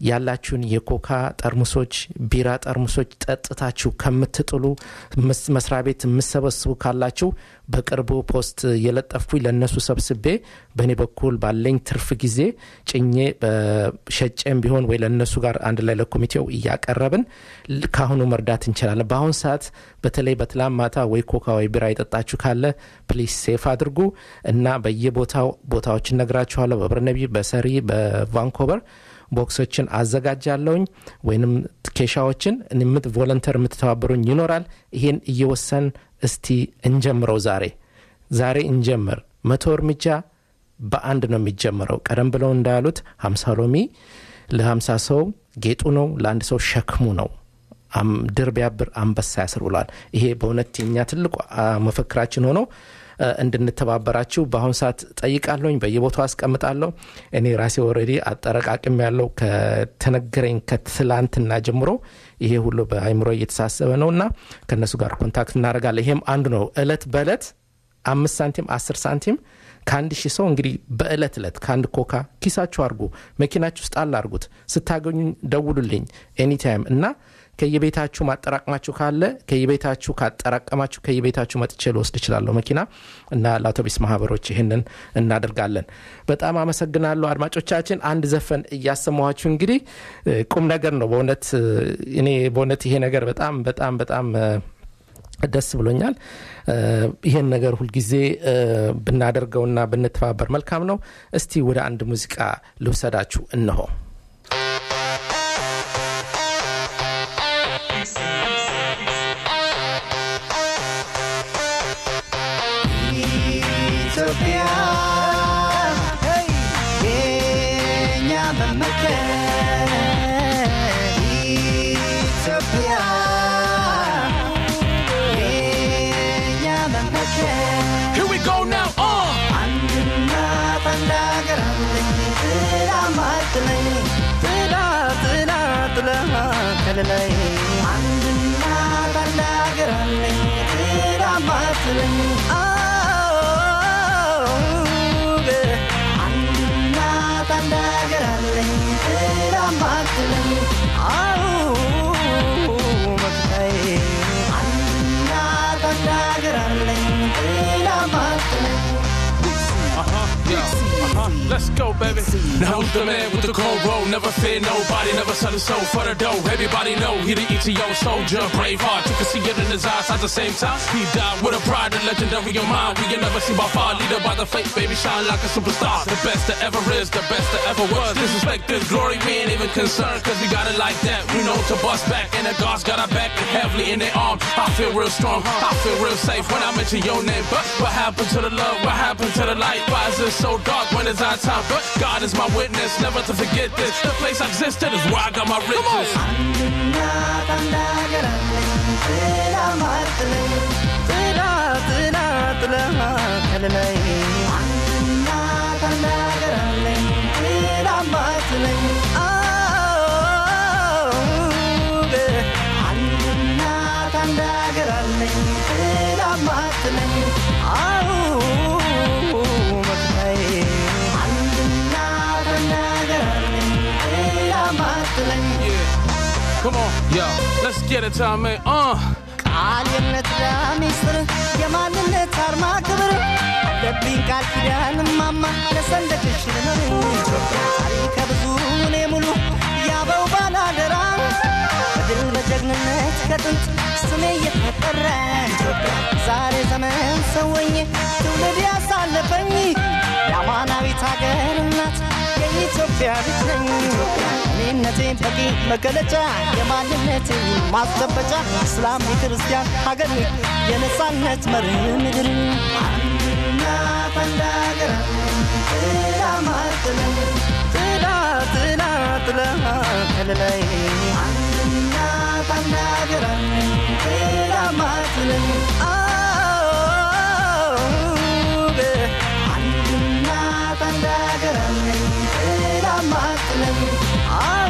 ያላችሁን የኮካ ጠርሙሶች፣ ቢራ ጠርሙሶች ጠጥታችሁ ከምትጥሉ መስ- መስሪያ ቤት የምሰበስቡ ካላችሁ በቅርቡ ፖስት የለጠፍኩኝ ለእነሱ ሰብስቤ በእኔ በኩል ባለኝ ትርፍ ጊዜ ጭኜ በሸጬም ቢሆን ወይ ለእነሱ ጋር አንድ ላይ ለኮሚቴው እያቀረብን ል- ካሁኑ መርዳት እንችላለን። በአሁን ሰዓት በተለይ በትላም ማታ ወይ ኮካ ወይ ቢራ የጠጣችሁ ካለ ፕሊስ ሴፍ አድርጉ እና በየቦታው ቦታዎች እነግራችኋለሁ። በብርነቢ፣ በሰሪ፣ በቫንኮቨር ቦክሶችን አዘጋጃለሁኝ ወይንም ኬሻዎችን የምት ቮለንተር የምትተባበሩኝ ይኖራል። ይሄን እየወሰን እስቲ እንጀምረው። ዛሬ ዛሬ እንጀምር። መቶ እርምጃ በአንድ ነው የሚጀምረው። ቀደም ብለው እንዳሉት ሀምሳ ሎሚ ለሀምሳ ሰው ጌጡ ነው፣ ለአንድ ሰው ሸክሙ ነው። አም- ድር ቢያብር አንበሳ ያስር ብሏል። ይሄ በእውነት የኛ ትልቁ አ፣ መፈክራችን ሆኖ እ፣ እንድንተባበራችሁ በአሁኑ ሰዓት ጠይቃለሁኝ። በየቦታው አስቀምጣለሁ። እኔ ራሴ ወረዲ አጠረቃቅም ያለው ከተነገረኝ ከትላንትና ጀምሮ ይሄ ሁሉ በአይምሮ እየተሳሰበ ነው እና ከእነሱ ጋር ኮንታክት እናደርጋለን። ይሄም አንዱ ነው። እለት በእለት አምስት ሳንቲም አስር ሳንቲም ከአንድ ሺህ ሰው እንግዲህ በእለት እለት ከአንድ ኮካ ኪሳችሁ አድርጉ፣ መኪናችሁ ውስጥ አለ አድርጉት። ስታገኙኝ ደውሉልኝ ኤኒታይም እና ከየቤታችሁ ማጠራቅማችሁ ካለ ከየቤታችሁ ካጠራቀማችሁ ከየቤታችሁ መጥቼ ልወስድ እችላለሁ መኪና እና ለአውቶቢስ ማህበሮች ይህንን እናደርጋለን። በጣም አመሰግናለሁ አድማጮቻችን። አንድ ዘፈን እያሰማኋችሁ እንግዲህ እ፣ ቁም ነገር ነው በእውነት እ፣ እኔ በእውነት ይሄ ነገር በጣም በጣም በጣም እ፣ ደስ ብሎኛል። እ፣ ይሄን ነገር ሁልጊዜ እ፣ ብናደርገውና ብንተባበር መልካም ነው። እስቲ ወደ አንድ ሙዚቃ ልውሰዳችሁ እነሆ። ኢትዮጵያ የኛ መመኪያ ኢትዮጵያ የኛ መመኪያ Here we go now, uh! አንድና አንድ ሀገር አለኝ ጥላ ማትለኝ ጥላ ጥላ ጥላ ከልላይ አንድና አንድ ሀገር አለኝ ጥላ ማትለኝ አዎ፣ አንድና አንድ ሀገር አለኝ ጥላ ማትለኝ አዎ መክታዬ አንድና አንድ ሀገር አለኝ ጥላ ማትለኝ Uh-huh, yeah, uh-huh. Let's go, baby. Now who's the man with the cold roll? Never fear nobody, never sell his soul for the dough. Everybody know he the ETO soldier, brave heart. You can see it in his eyes at the same time. He died with a pride and legendary of mind. We can never see by far, leader by the faith, baby, shine like a superstar. The best that ever is, the best that ever was. Disrespect this glory, we ain't even concerned, cause we got it like that. We know to bust back, and the gods got our back and heavily in their arms. I feel real strong, I feel real safe when I mention your name. But what happened to the love? What happened to the light? Why is it so dark when it's our time? But God is my witness, never to forget this. The place I existed is where I got my riches. አንድና አንድ ሀገር አለኝ ጥላ ማትለኝ ጥላ ጥላ ጥላ ከልላይ አንድና አንድ ሀገር አለኝ ጥላ ማትለኝ አዎ፣ አንድና አንድ ሀገር አለኝ ጥላ ማትለኝ አዎ መክታዬ አንድና አንድ ሀገር አለኝ ጥላ ማትለኝ Come on, yo, let's get it, time, man. Uh. ቃል የእምነት ሚስጥር የማንነት አርማ ክብር አለብኝ ቃል ኪዳን ማማ ለሰንደቅሽ ልኖር ኢትዮጵያ ታሪከ ብዙ እኔ ሙሉ ያበው ባላደራ በድል በጀግንነት ከጥንት ስሜ እየተጠራ ኢትዮጵያ ዛሬ ዘመን ሰወኝ ትውልድ ያሳለፈኝ የአማናዊት ሀገር እናት የኢትዮጵያ ልጅ ነኝ እኔነቴን በቂ መገለጫ የማንነቴ ማስጨበጫ እስላም የክርስቲያን ሀገር የነጻነት መርህ ምድር አንድና አንድ ሀገር አለኝ ጥላ ማትለኝ ጥላ ጥላ ጥላ ከልላይ አንድና አንድ ሀገር አለኝ ጥላ ማትለኝ አዎ አንድና አንድ ሀገር አለኝ ጥላ ማትለኝ አዎ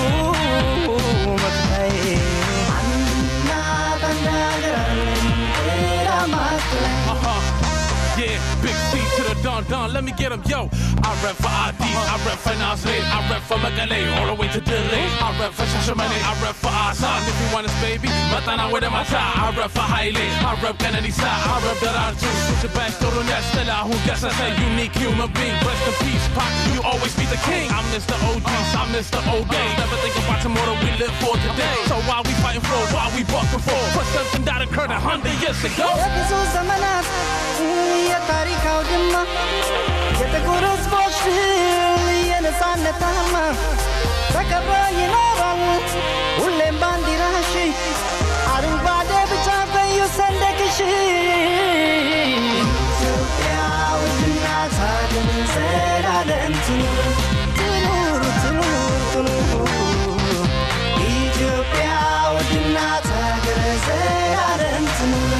መክታዬ አንድና አንድ ሀገር አለኝ ጥላ ማትለኝ Uh-huh. Yeah, big C to the dome. Don Don, let me get him, yo. I rep for ID, I rep for Nasri, I rep for Magale, all the way to Delhi. I rep for Shashamane, I rep for Asan. If you want us, baby, Matana with my tie. I rep for Haile, I rep Kennedy side, I rep Dararju. Switch it back to the next Stella, who guess I say unique human being. Rest in peace, Pac, you always be the king. I'm Mr. OGs, I'm Mr. OD. Never think about tomorrow, we live for today. So while we fighting for, while we bucking for, for something that occurred a hundred years ago. የብዙ ዘመናት የታሪክ አውድማ የጥቁር ሕዝቦች ድል የነፃነት አርማ ተከብሮ ይኖራል ሁሌም ባንዲራሽ አረንጓዴ ቢጫ ቀዩ ሰንደቅሽ ኢትዮጵያ ውድና ታድን ዘላለም ትኑር ትኑር ትኑር ትኑር ኢትዮጵያ ውድና ታገር ዘላለም ትኑር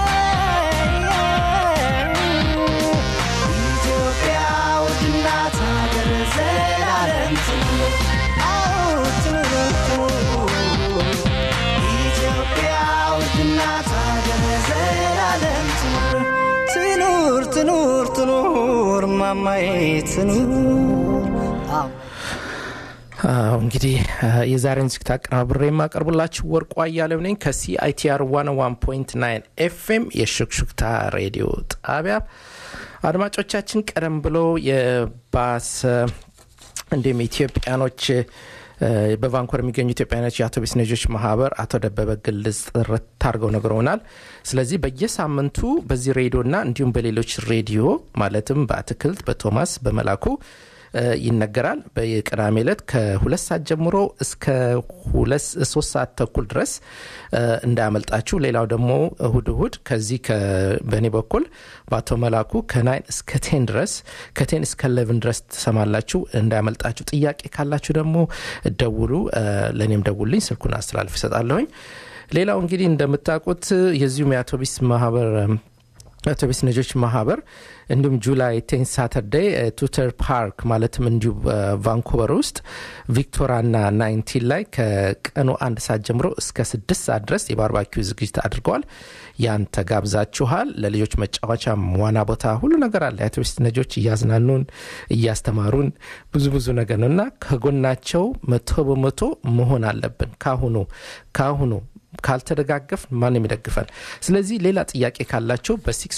ኢትዮጵያ ውድና ታገር ዘላለም ትኑር አዎ ትኑር ትኑር ኢትዮጵያ ውድና ታገር ዘላለም ትኑር ትኑር ትኑር ትኑር ማማዬ ትኑር አዎ አዎ እንግዲህ የዛሬን ዝግጅት አቀናብሬ የማቀርብላችሁ ወርቁ አያሌው ነኝ ከሲአይቲአር 101.9 ኤፍኤም የሹክሹክታ ሬዲዮ ጣቢያ አድማጮቻችን ቀደም ብሎ የባሰ እንዲሁም ኢትዮጵያኖች በቫንኮር የሚገኙ ኢትዮጵያኖች የአውቶቡስ ነጆች ማህበር አቶ ደበበ ግልጽ ጥርት አድርገው ነግረውናል ስለዚህ በየሳምንቱ በዚህ ሬዲዮና እንዲሁም በሌሎች ሬዲዮ ማለትም በአትክልት በቶማስ በመላኩ ይነገራል በቅዳሜ ዕለት ከሁለት ሰዓት ጀምሮ እስከ ሶስት ሰዓት ተኩል ድረስ እንዳያመልጣችሁ ሌላው ደግሞ እሁድ እሁድ ከዚህ በእኔ በኩል በአቶ መላኩ ከናይን እስከ ቴን ድረስ ከቴን እስከ ለቭን ድረስ ትሰማላችሁ እንዳያመልጣችሁ ጥያቄ ካላችሁ ደግሞ ደውሉ ለእኔም ደውልኝ ስልኩን አስተላልፍ ይሰጣለሁኝ ሌላው እንግዲህ እንደምታውቁት የዚሁም የአውቶቢስ ማህበር አውቶቢስ ነጆች ማህበር እንዲሁም ጁላይ ቴን ሳተርዴይ ቱተር ፓርክ ማለትም እንዲሁ ቫንኩቨር ውስጥ ቪክቶራና ናይንቲን ላይ ከቀኑ አንድ ሰዓት ጀምሮ እስከ ስድስት ሰዓት ድረስ የባርባኪው ዝግጅት አድርገዋል ያን ተጋብዛችኋል ለልጆች መጫወቻ ዋና ቦታ ሁሉ ነገር አለ የአውቶቢስ ነጆች እያዝናኑን እያስተማሩን ብዙ ብዙ ነገር ነው እና ከጎናቸው መቶ በመቶ መሆን አለብን ካሁኑ ካሁኑ ካልተደጋገፍ ማን የሚደግፈን ስለዚህ ሌላ ጥያቄ ካላቸው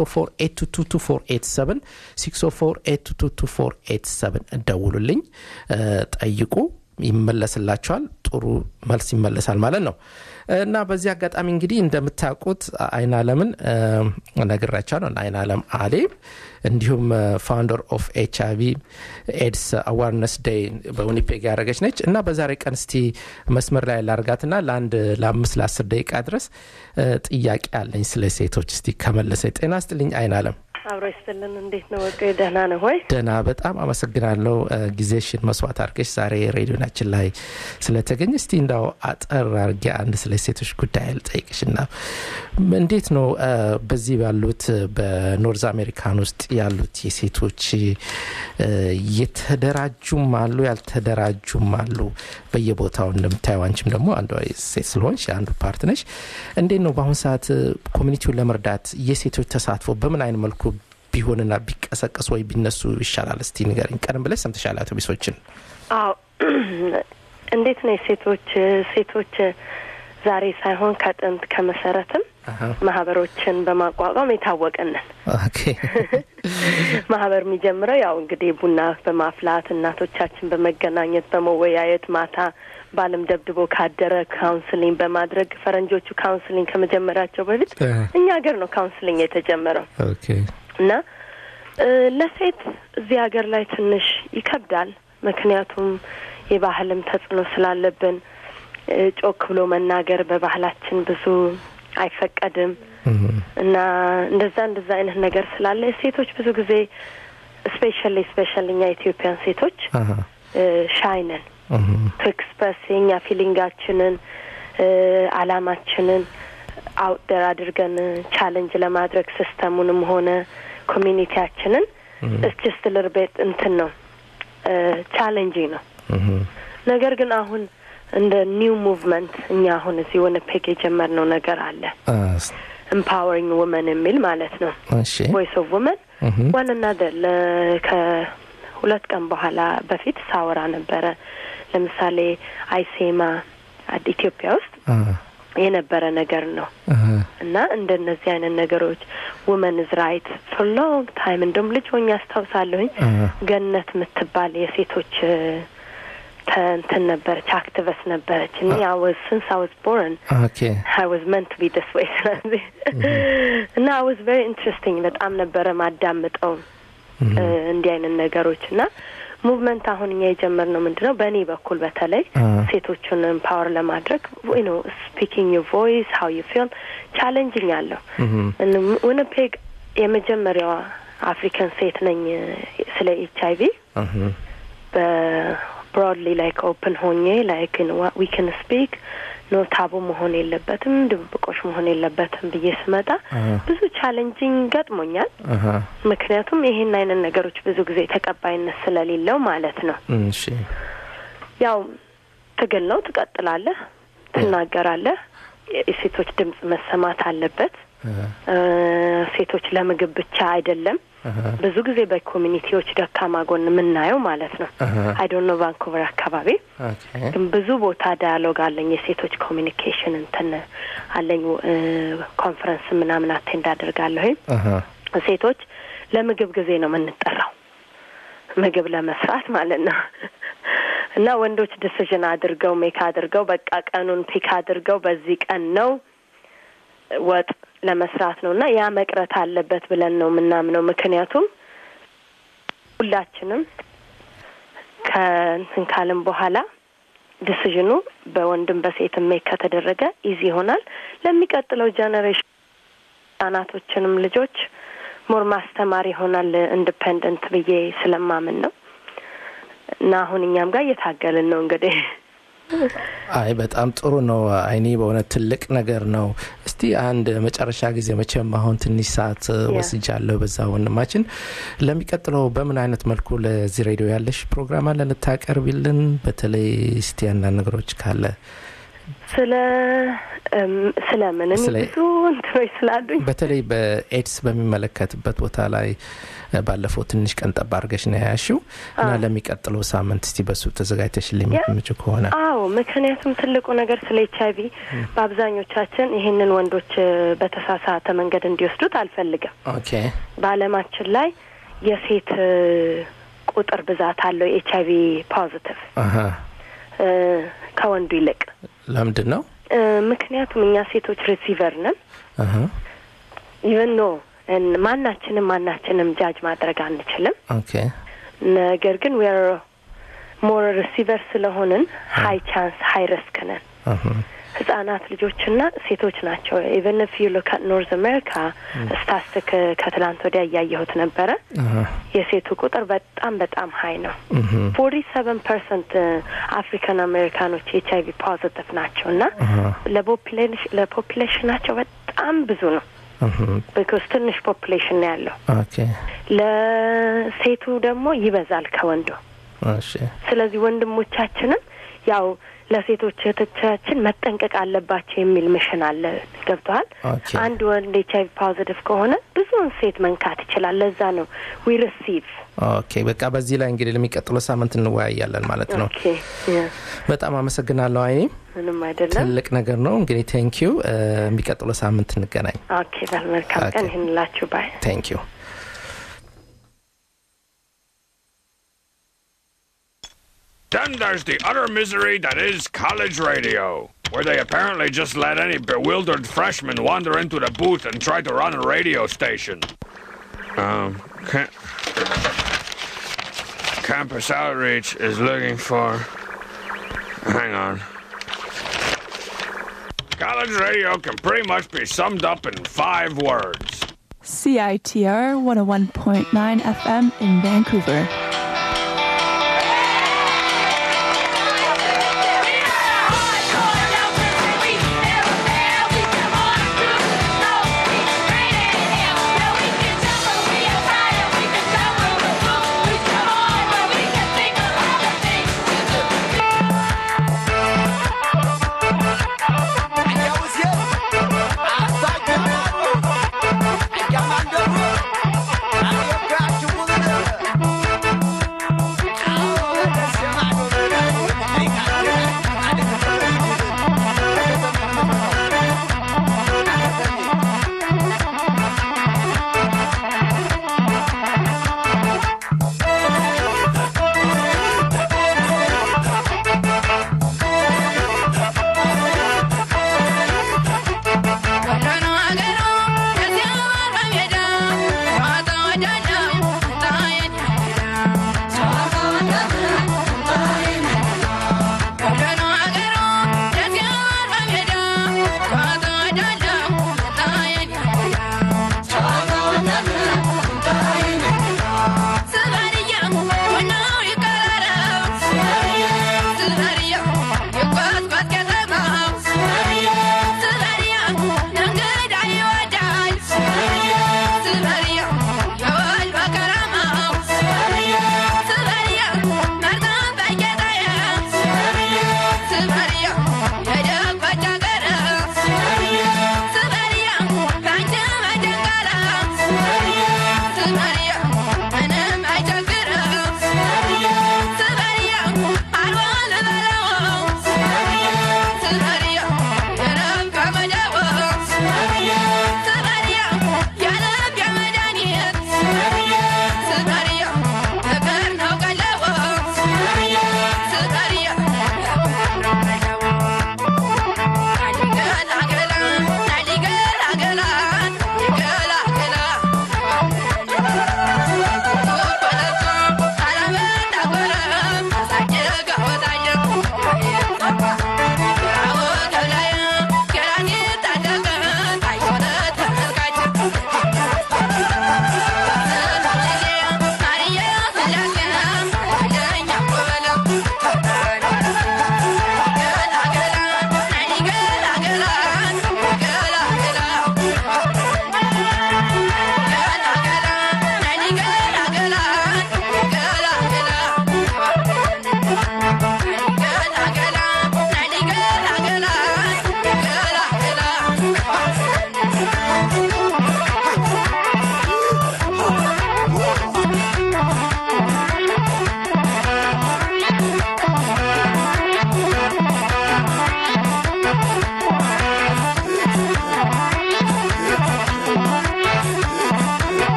በ604 604 ደውሉልኝ ጠይቁ ይመለስላቸዋል ጥሩ መልስ ይመለሳል ማለት ነው እና በዚህ አጋጣሚ እንግዲህ እንደምታውቁት አይን አለምን ነግራቸዋለሁ አይን አለም አሌ እንዲሁም ፋውንደር ኦፍ ኤች አይቪ ኤድስ አዋርነስ ዴይ በዊኒፔግ ያደረገች ነች እና በዛሬ ቀን እስቲ መስመር ላይ ላርጋትና ለአንድ ለአምስት ለአስር ደቂቃ ድረስ ጥያቄ አለኝ ስለ ሴቶች እስቲ ከመለሰ ጤና ስጥልኝ አይን አለም አብሮ ይስጥልን እንዴት ነው ወቀ ደህና ነው ሆይ ደህና በጣም አመሰግናለሁ ጊዜሽን መስዋዕት አድርገሽ ዛሬ ሬዲዮናችን ላይ ስለተገኘ እስቲ እንዳው አጠር አርጌ አንድ ስለ ሴቶች ጉዳይ ልጠይቅሽ ና እንዴት ነው በዚህ ባሉት በኖርዝ አሜሪካን ውስጥ ያሉት የሴቶች የተደራጁም አሉ ያልተደራጁም አሉ በየቦታው እንደምታየው አንቺም ደግሞ አንዷ ሴት ስለሆንሽ አንዱ ፓርት ነሽ እንዴት ነው በአሁኑ ሰዓት ኮሚኒቲውን ለመርዳት የሴቶች ተሳትፎ በምን አይነት መልኩ ቢሆንና ቢቀሰቀሱ ወይ ቢነሱ ይሻላል እስቲ ንገርኝ ቀደም ብለሽ ሰምተሻል አውቶቢሶችን አዎ እንዴት ነው ሴቶች ሴቶች ዛሬ ሳይሆን ከጥንት ከመሰረትም ማህበሮችን በማቋቋም የታወቅንን ማህበር የሚጀምረው ያው እንግዲህ ቡና በማፍላት እናቶቻችን በመገናኘት በመወያየት ማታ ባለም ደብድቦ ካደረ ካውንስሊንግ በማድረግ ፈረንጆቹ ካውንስሊንግ ከመጀመራቸው በፊት እኛ ሀገር ነው ካውንስሊንግ የተጀመረው እና ለሴት እዚህ ሀገር ላይ ትንሽ ይከብዳል ምክንያቱም የባህልም ተጽዕኖ ስላለብን ጮክ ብሎ መናገር በባህላችን ብዙ አይፈቀድም እና እንደዛ እንደዛ አይነት ነገር ስላለ ሴቶች ብዙ ጊዜ ስፔሻሊ ስፔሻሊ እኛ ኢትዮጵያን ሴቶች ሻይነን ቱ ኤክስፕረስ የኛ ፊሊንጋችንን አላማችንን አውትደር አድርገን ቻለንጅ ለማድረግ ሲስተሙንም ሆነ ኮሚኒቲያችንን እስችስት ልርቤት እንትን ነው ቻሌንጂንግ ነው ነገር ግን አሁን እንደ ኒው ሙቭመንት እኛ አሁን እዚህ ወነፔግ የጀመርነው ነገር አለ ኤምፓወሪንግ ውመን የሚል ማለት ነው ቮይስ ኦፍ ውመን ዋን አናዘር ከሁለት ቀን በኋላ በፊት ሳወራ ነበረ። ለምሳሌ አይሴማ አድ- ኢትዮጵያ ውስጥ የነበረ ነገር ነው እና እንደነዚህ አይነት ነገሮች ውመንዝ ራይት ፎር ሎንግ ታይም እንደውም ልጅ ሆኜ አስታውሳለሁኝ ገነት የምትባል የሴቶች እንትን ነበረች አክቲቨስት ነበረች እኔ አወዝ ስንስ አወዝ ቦርን ኦኬ አይ ዋዝ መንት ቢ ዲስ ወይ ስለዚህ እና አይ ዋዝ ቬሪ ኢንትረስቲንግ በጣም ነበረ ማዳምጠው እ፣ እንዲህ አይነት ነገሮች እና ሙቭመንት አሁን እኛ የጀመርነው ምንድን ነው በእኔ በኩል በተለይ ሴቶቹን ኤምፓወር ለማድረግ ዩ ኖ ስፒኪንግ ዩ ቮይስ ሀው ዩ ፊል ቻሌንጅኝ አለሁ ዊኒፔግ የመጀመሪያዋ አፍሪካን ሴት ነኝ ስለ ኤች አይቪ በብሮድሊ ላይክ ኦፕን ሆኜ ላይክ ዊ ካን ስፒክ ኖ ታቡ መሆን የለበትም ድብብቆሽ መሆን የለበትም ብዬ ስመጣ ብዙ ቻሌንጂንግ ገጥሞኛል። ምክንያቱም ይሄን አይነት ነገሮች ብዙ ጊዜ ተቀባይነት ስለሌለው ማለት ነው። እሺ ያው ትግል ነው፣ ትቀጥላለህ፣ ትናገራለህ። የሴቶች ድምጽ መሰማት አለበት። እ፣ ሴቶች ለምግብ ብቻ አይደለም። ብዙ ጊዜ በኮሚኒቲዎች ደካማ ጎን የምናየው ማለት ነው። አይ ዶንት ኖ ቫንኩቨር አካባቢ ኦኬ ግን ብዙ ቦታ ዳያሎግ አለኝ። የሴቶች ኮሚኒኬሽን እንትን አለኝ። እ፣ ኮንፈረንስ ምናምን አቴንድ አደርጋለሁኝ። አሀ ሴቶች ለምግብ ጊዜ ነው የምንጠራው፣ ምግብ ለመስራት ማለት ነው። እና ወንዶች ዲሲዥን አድርገው ሜክ አድርገው በቃ ቀኑን ፒክ አድርገው በዚህ ቀን ነው ወጥ ለመስራት ነው እና ያ መቅረት አለበት ብለን ነው የምናምነው። ምክንያቱም ሁላችንም ከእንትን ካልን በኋላ ዲሲዥኑ በወንድም በሴትም ሜክ ከተደረገ ኢዚ ይሆናል። ለሚቀጥለው ጀኔሬሽን ህጻናቶችንም ልጆች ሞር ማስተማር ይሆናል ኢንዲፔንደንት ብዬ ስለማምን ነው እና አሁን እኛም ጋር እየታገልን ነው እንግዲህ አይ በጣም ጥሩ ነው። አይኔ በእውነት ትልቅ ነገር ነው። እስቲ አንድ መጨረሻ ጊዜ መቼም አሁን ትንሽ ሰዓት ወስጃለሁ በዛ ወንድማችን፣ ለሚቀጥለው በምን አይነት መልኩ ለዚህ ሬዲዮ ያለሽ ፕሮግራም አለ ልታቀርቢልን? በተለይ እስቲ አንዳንድ ነገሮች ካለ ስለ እም፣ ስለ ምን እኔ ስለ- ብዙ እንትኖች ስላሉኝ በተለይ በኤድስ በሚመለከትበት ቦታ ላይ እ፣ ባለፈው ትንሽ ቀን ጠባ አድርገሽ ነው ያያሽው እና ለሚቀጥለው ሳምንት እስቲ በሱ ተዘጋጅተሽልኝ ያ- የምትመጪው ከሆነ አዎ ምክንያቱም ትልቁ ነገር ስለ ኤች አይቪ በአብዛኞቻችን ይህንን ወንዶች እ፣ በተሳሳተ መንገድ እንዲወስዱት አልፈልግም። ኦኬ በዓለማችን ላይ የሴት እ፣ ቁጥር ብዛት አለው ኤች አይቪ ፖዚቲቭ አሀ እ፣ ከወንዱ ይልቅ ለምንድን ነው እ፣ ምክንያቱም እኛ ሴቶች ሪሲቨር ነን። አሀ ኢቨን ኖ እን- ማናችንም ማናችንም ጃጅ ማድረግ አንችልም። ኦኬ ነገር ግን ዌር ሞር ሪሲቨር ስለሆንን ሀይ ቻንስ ሀይ ሪስክ ነን። አሀ ህጻናት ልጆችና ሴቶች ናቸው። ኢቨን ፍ ዩ ሉክ አት ኖርዝ አሜሪካ ስታስቲክ ከትላንት ወዲያ እያየሁት ነበረ። አሀ የሴቱ ቁጥር በጣም በጣም ሀይ ነው። እህ ፎርቲ ሰቨን ፐርሰንት አፍሪካን አሜሪካኖች ኤች አይቪ ፖዚቲቭ ናቸው እና አሀ ለፖፕሌሽ- ለፖፕሌሽናቸው በጣም ብዙ ነው። እህ ቢኮዝ ትንሽ ፖፕሌሽን ነው ያለው። ኦኬ ለሴቱ ደግሞ ይበዛል ከወንዱ። እሺ ስለዚህ ወንድሞቻችንም ያው ለሴቶች እህቶቻችን መጠንቀቅ አለባቸው የሚል ምሽን አለ። ገብተዋል። ኦኬ አንድ ወንድ ኤች አይቪ ፖዚቲቭ ከሆነ ብዙውን ሴት መንካት ይችላል። ለዛ ነው ዊ ሪሲቭ ኦኬ በቃ በዚህ ላይ እንግዲህ ለሚቀጥለው ሳምንት እንወያያለን ማለት ነው። ኦኬ ያ፣ በጣም አመሰግናለሁ አይኔ፣ ምንም አይደለም። ትልቅ ነገር ነው። እንግዲህ ቴንክ ዩ። የሚቀጥለው ሳምንት እንገናኝ። ኦኬ በል መልካም ኦኬ። ቀን ይሁንላችሁ። ባይ ቴንክ ዩ። Then there's the utter misery that is college radio, where they apparently just let any bewildered freshman wander into the booth and try to run a radio station. Um, ca- Campus Outreach is looking for. Hang on. College radio can pretty much be summed up in five words. CITR 101.9 FM in Vancouver. Llamando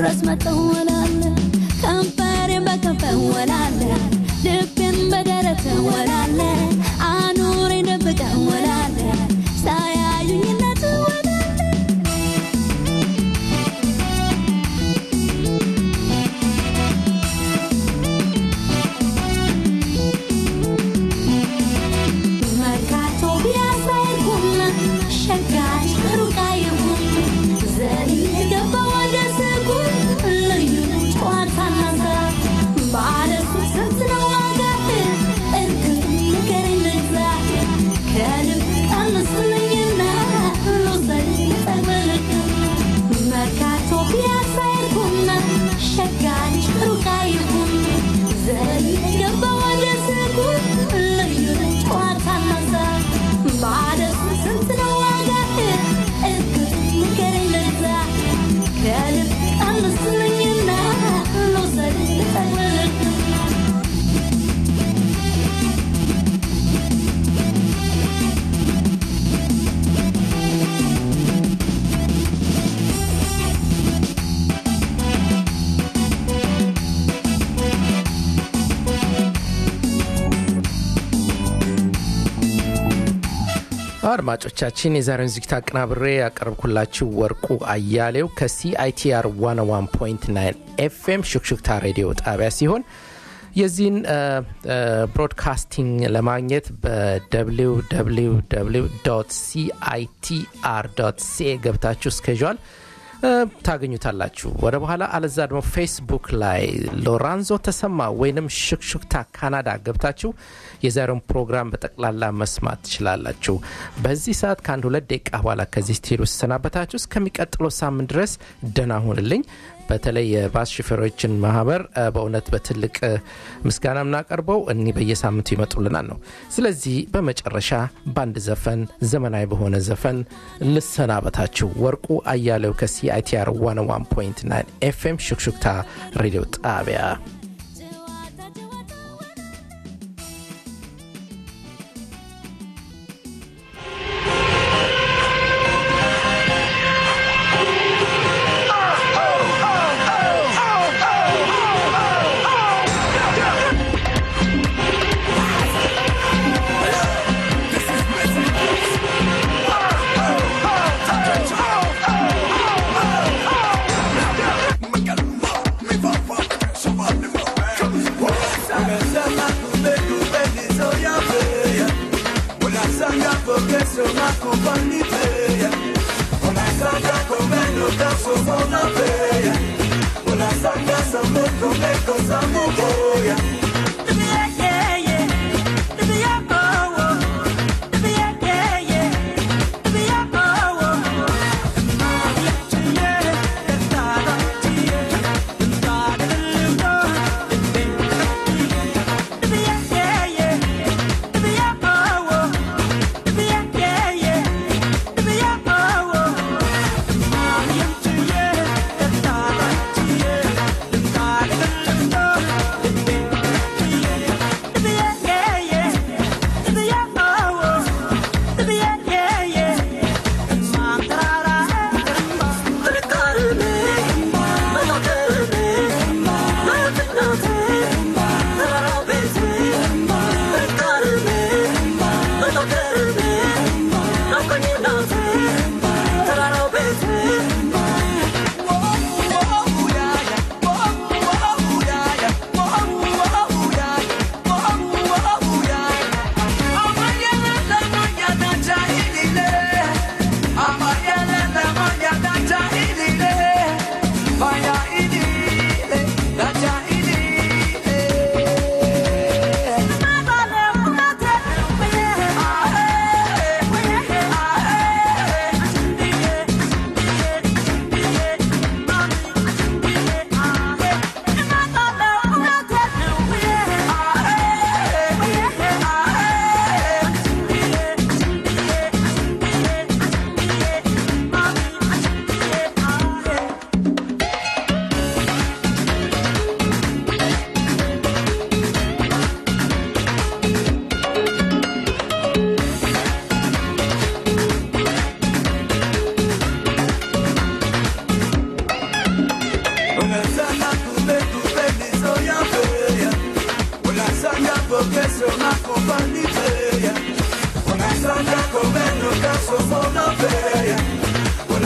ድረስ መጠወላለ ከንፈሬን በከንፈር ወላለ ልቤን በደረት ወላለ አኑሬን ደብቀ ወላለ ሳያዩኝነት ወላለ መርካቶ ቢያሳይኩና ሸጋች ሩቃ ይሁን ዘሪ ገባ ወደ ስጉን ልዩ ጨዋታና ስራ ባለሱ ስንት ነው ዋጋህ እርግጥ ንገረኝ ልግዛ ከልብ ቀንስልኝና ልውሰድ ልጠቅልልህ መርካቶ ቢያሳይኩና ሸጋች ሩቃ ይሁን ዘሪ ገባ ወደ ስጉን ልዩ ጨዋታና ስራ ባለሱ ስንት ነው ዋጋህ እርግጥ ንገረኝ ልግዛ ከልብ ቀንስልኝና ልውሰድ ልጠቅልልህ አድማጮቻችን የዛሬውን ዝግጅት አቀናብሬ ያቀረብኩላችሁ ወርቁ አያሌው ከሲአይቲአር 101.9 ኤፍኤም ሹክሹክታ ሬዲዮ ጣቢያ ሲሆን የዚህን ብሮድካስቲንግ ለማግኘት በwww ሲአይቲአር ሲኤ ገብታችሁ እስከዣል ታገኙታላችሁ። ወደ በኋላ አለዛ ደግሞ ፌስቡክ ላይ ሎራንዞ ተሰማ ወይንም ሹክሹክታ ካናዳ ገብታችሁ የዛሬውን ፕሮግራም በጠቅላላ መስማት ትችላላችሁ። በዚህ ሰዓት ከአንድ ሁለት ደቂቃ በኋላ ከዚህ ስትሄዱ ስሰናበታችሁ እስከሚቀጥለው ሳምንት ድረስ ደህና ሁንልኝ። በተለይ የባስ ሹፌሮችን ማህበር እ፣ በእውነት በትልቅ እ፣ ምስጋና የምናቀርበው እኒህ በየሳምንቱ ይመጡልናል ነው። ስለዚህ በመጨረሻ በአንድ ዘፈን ዘመናዊ በሆነ ዘፈን ልሰናበታችሁ። ወርቁ አያሌው ከሲአይቲአር 101.9 ኤፍኤም ሹክሹክታ ሬዲዮ ጣቢያ Yeah.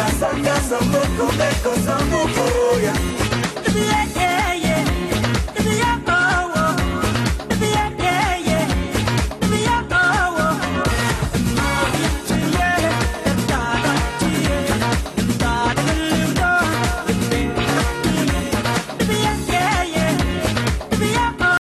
Casa, casa, poco, beco, samu, poya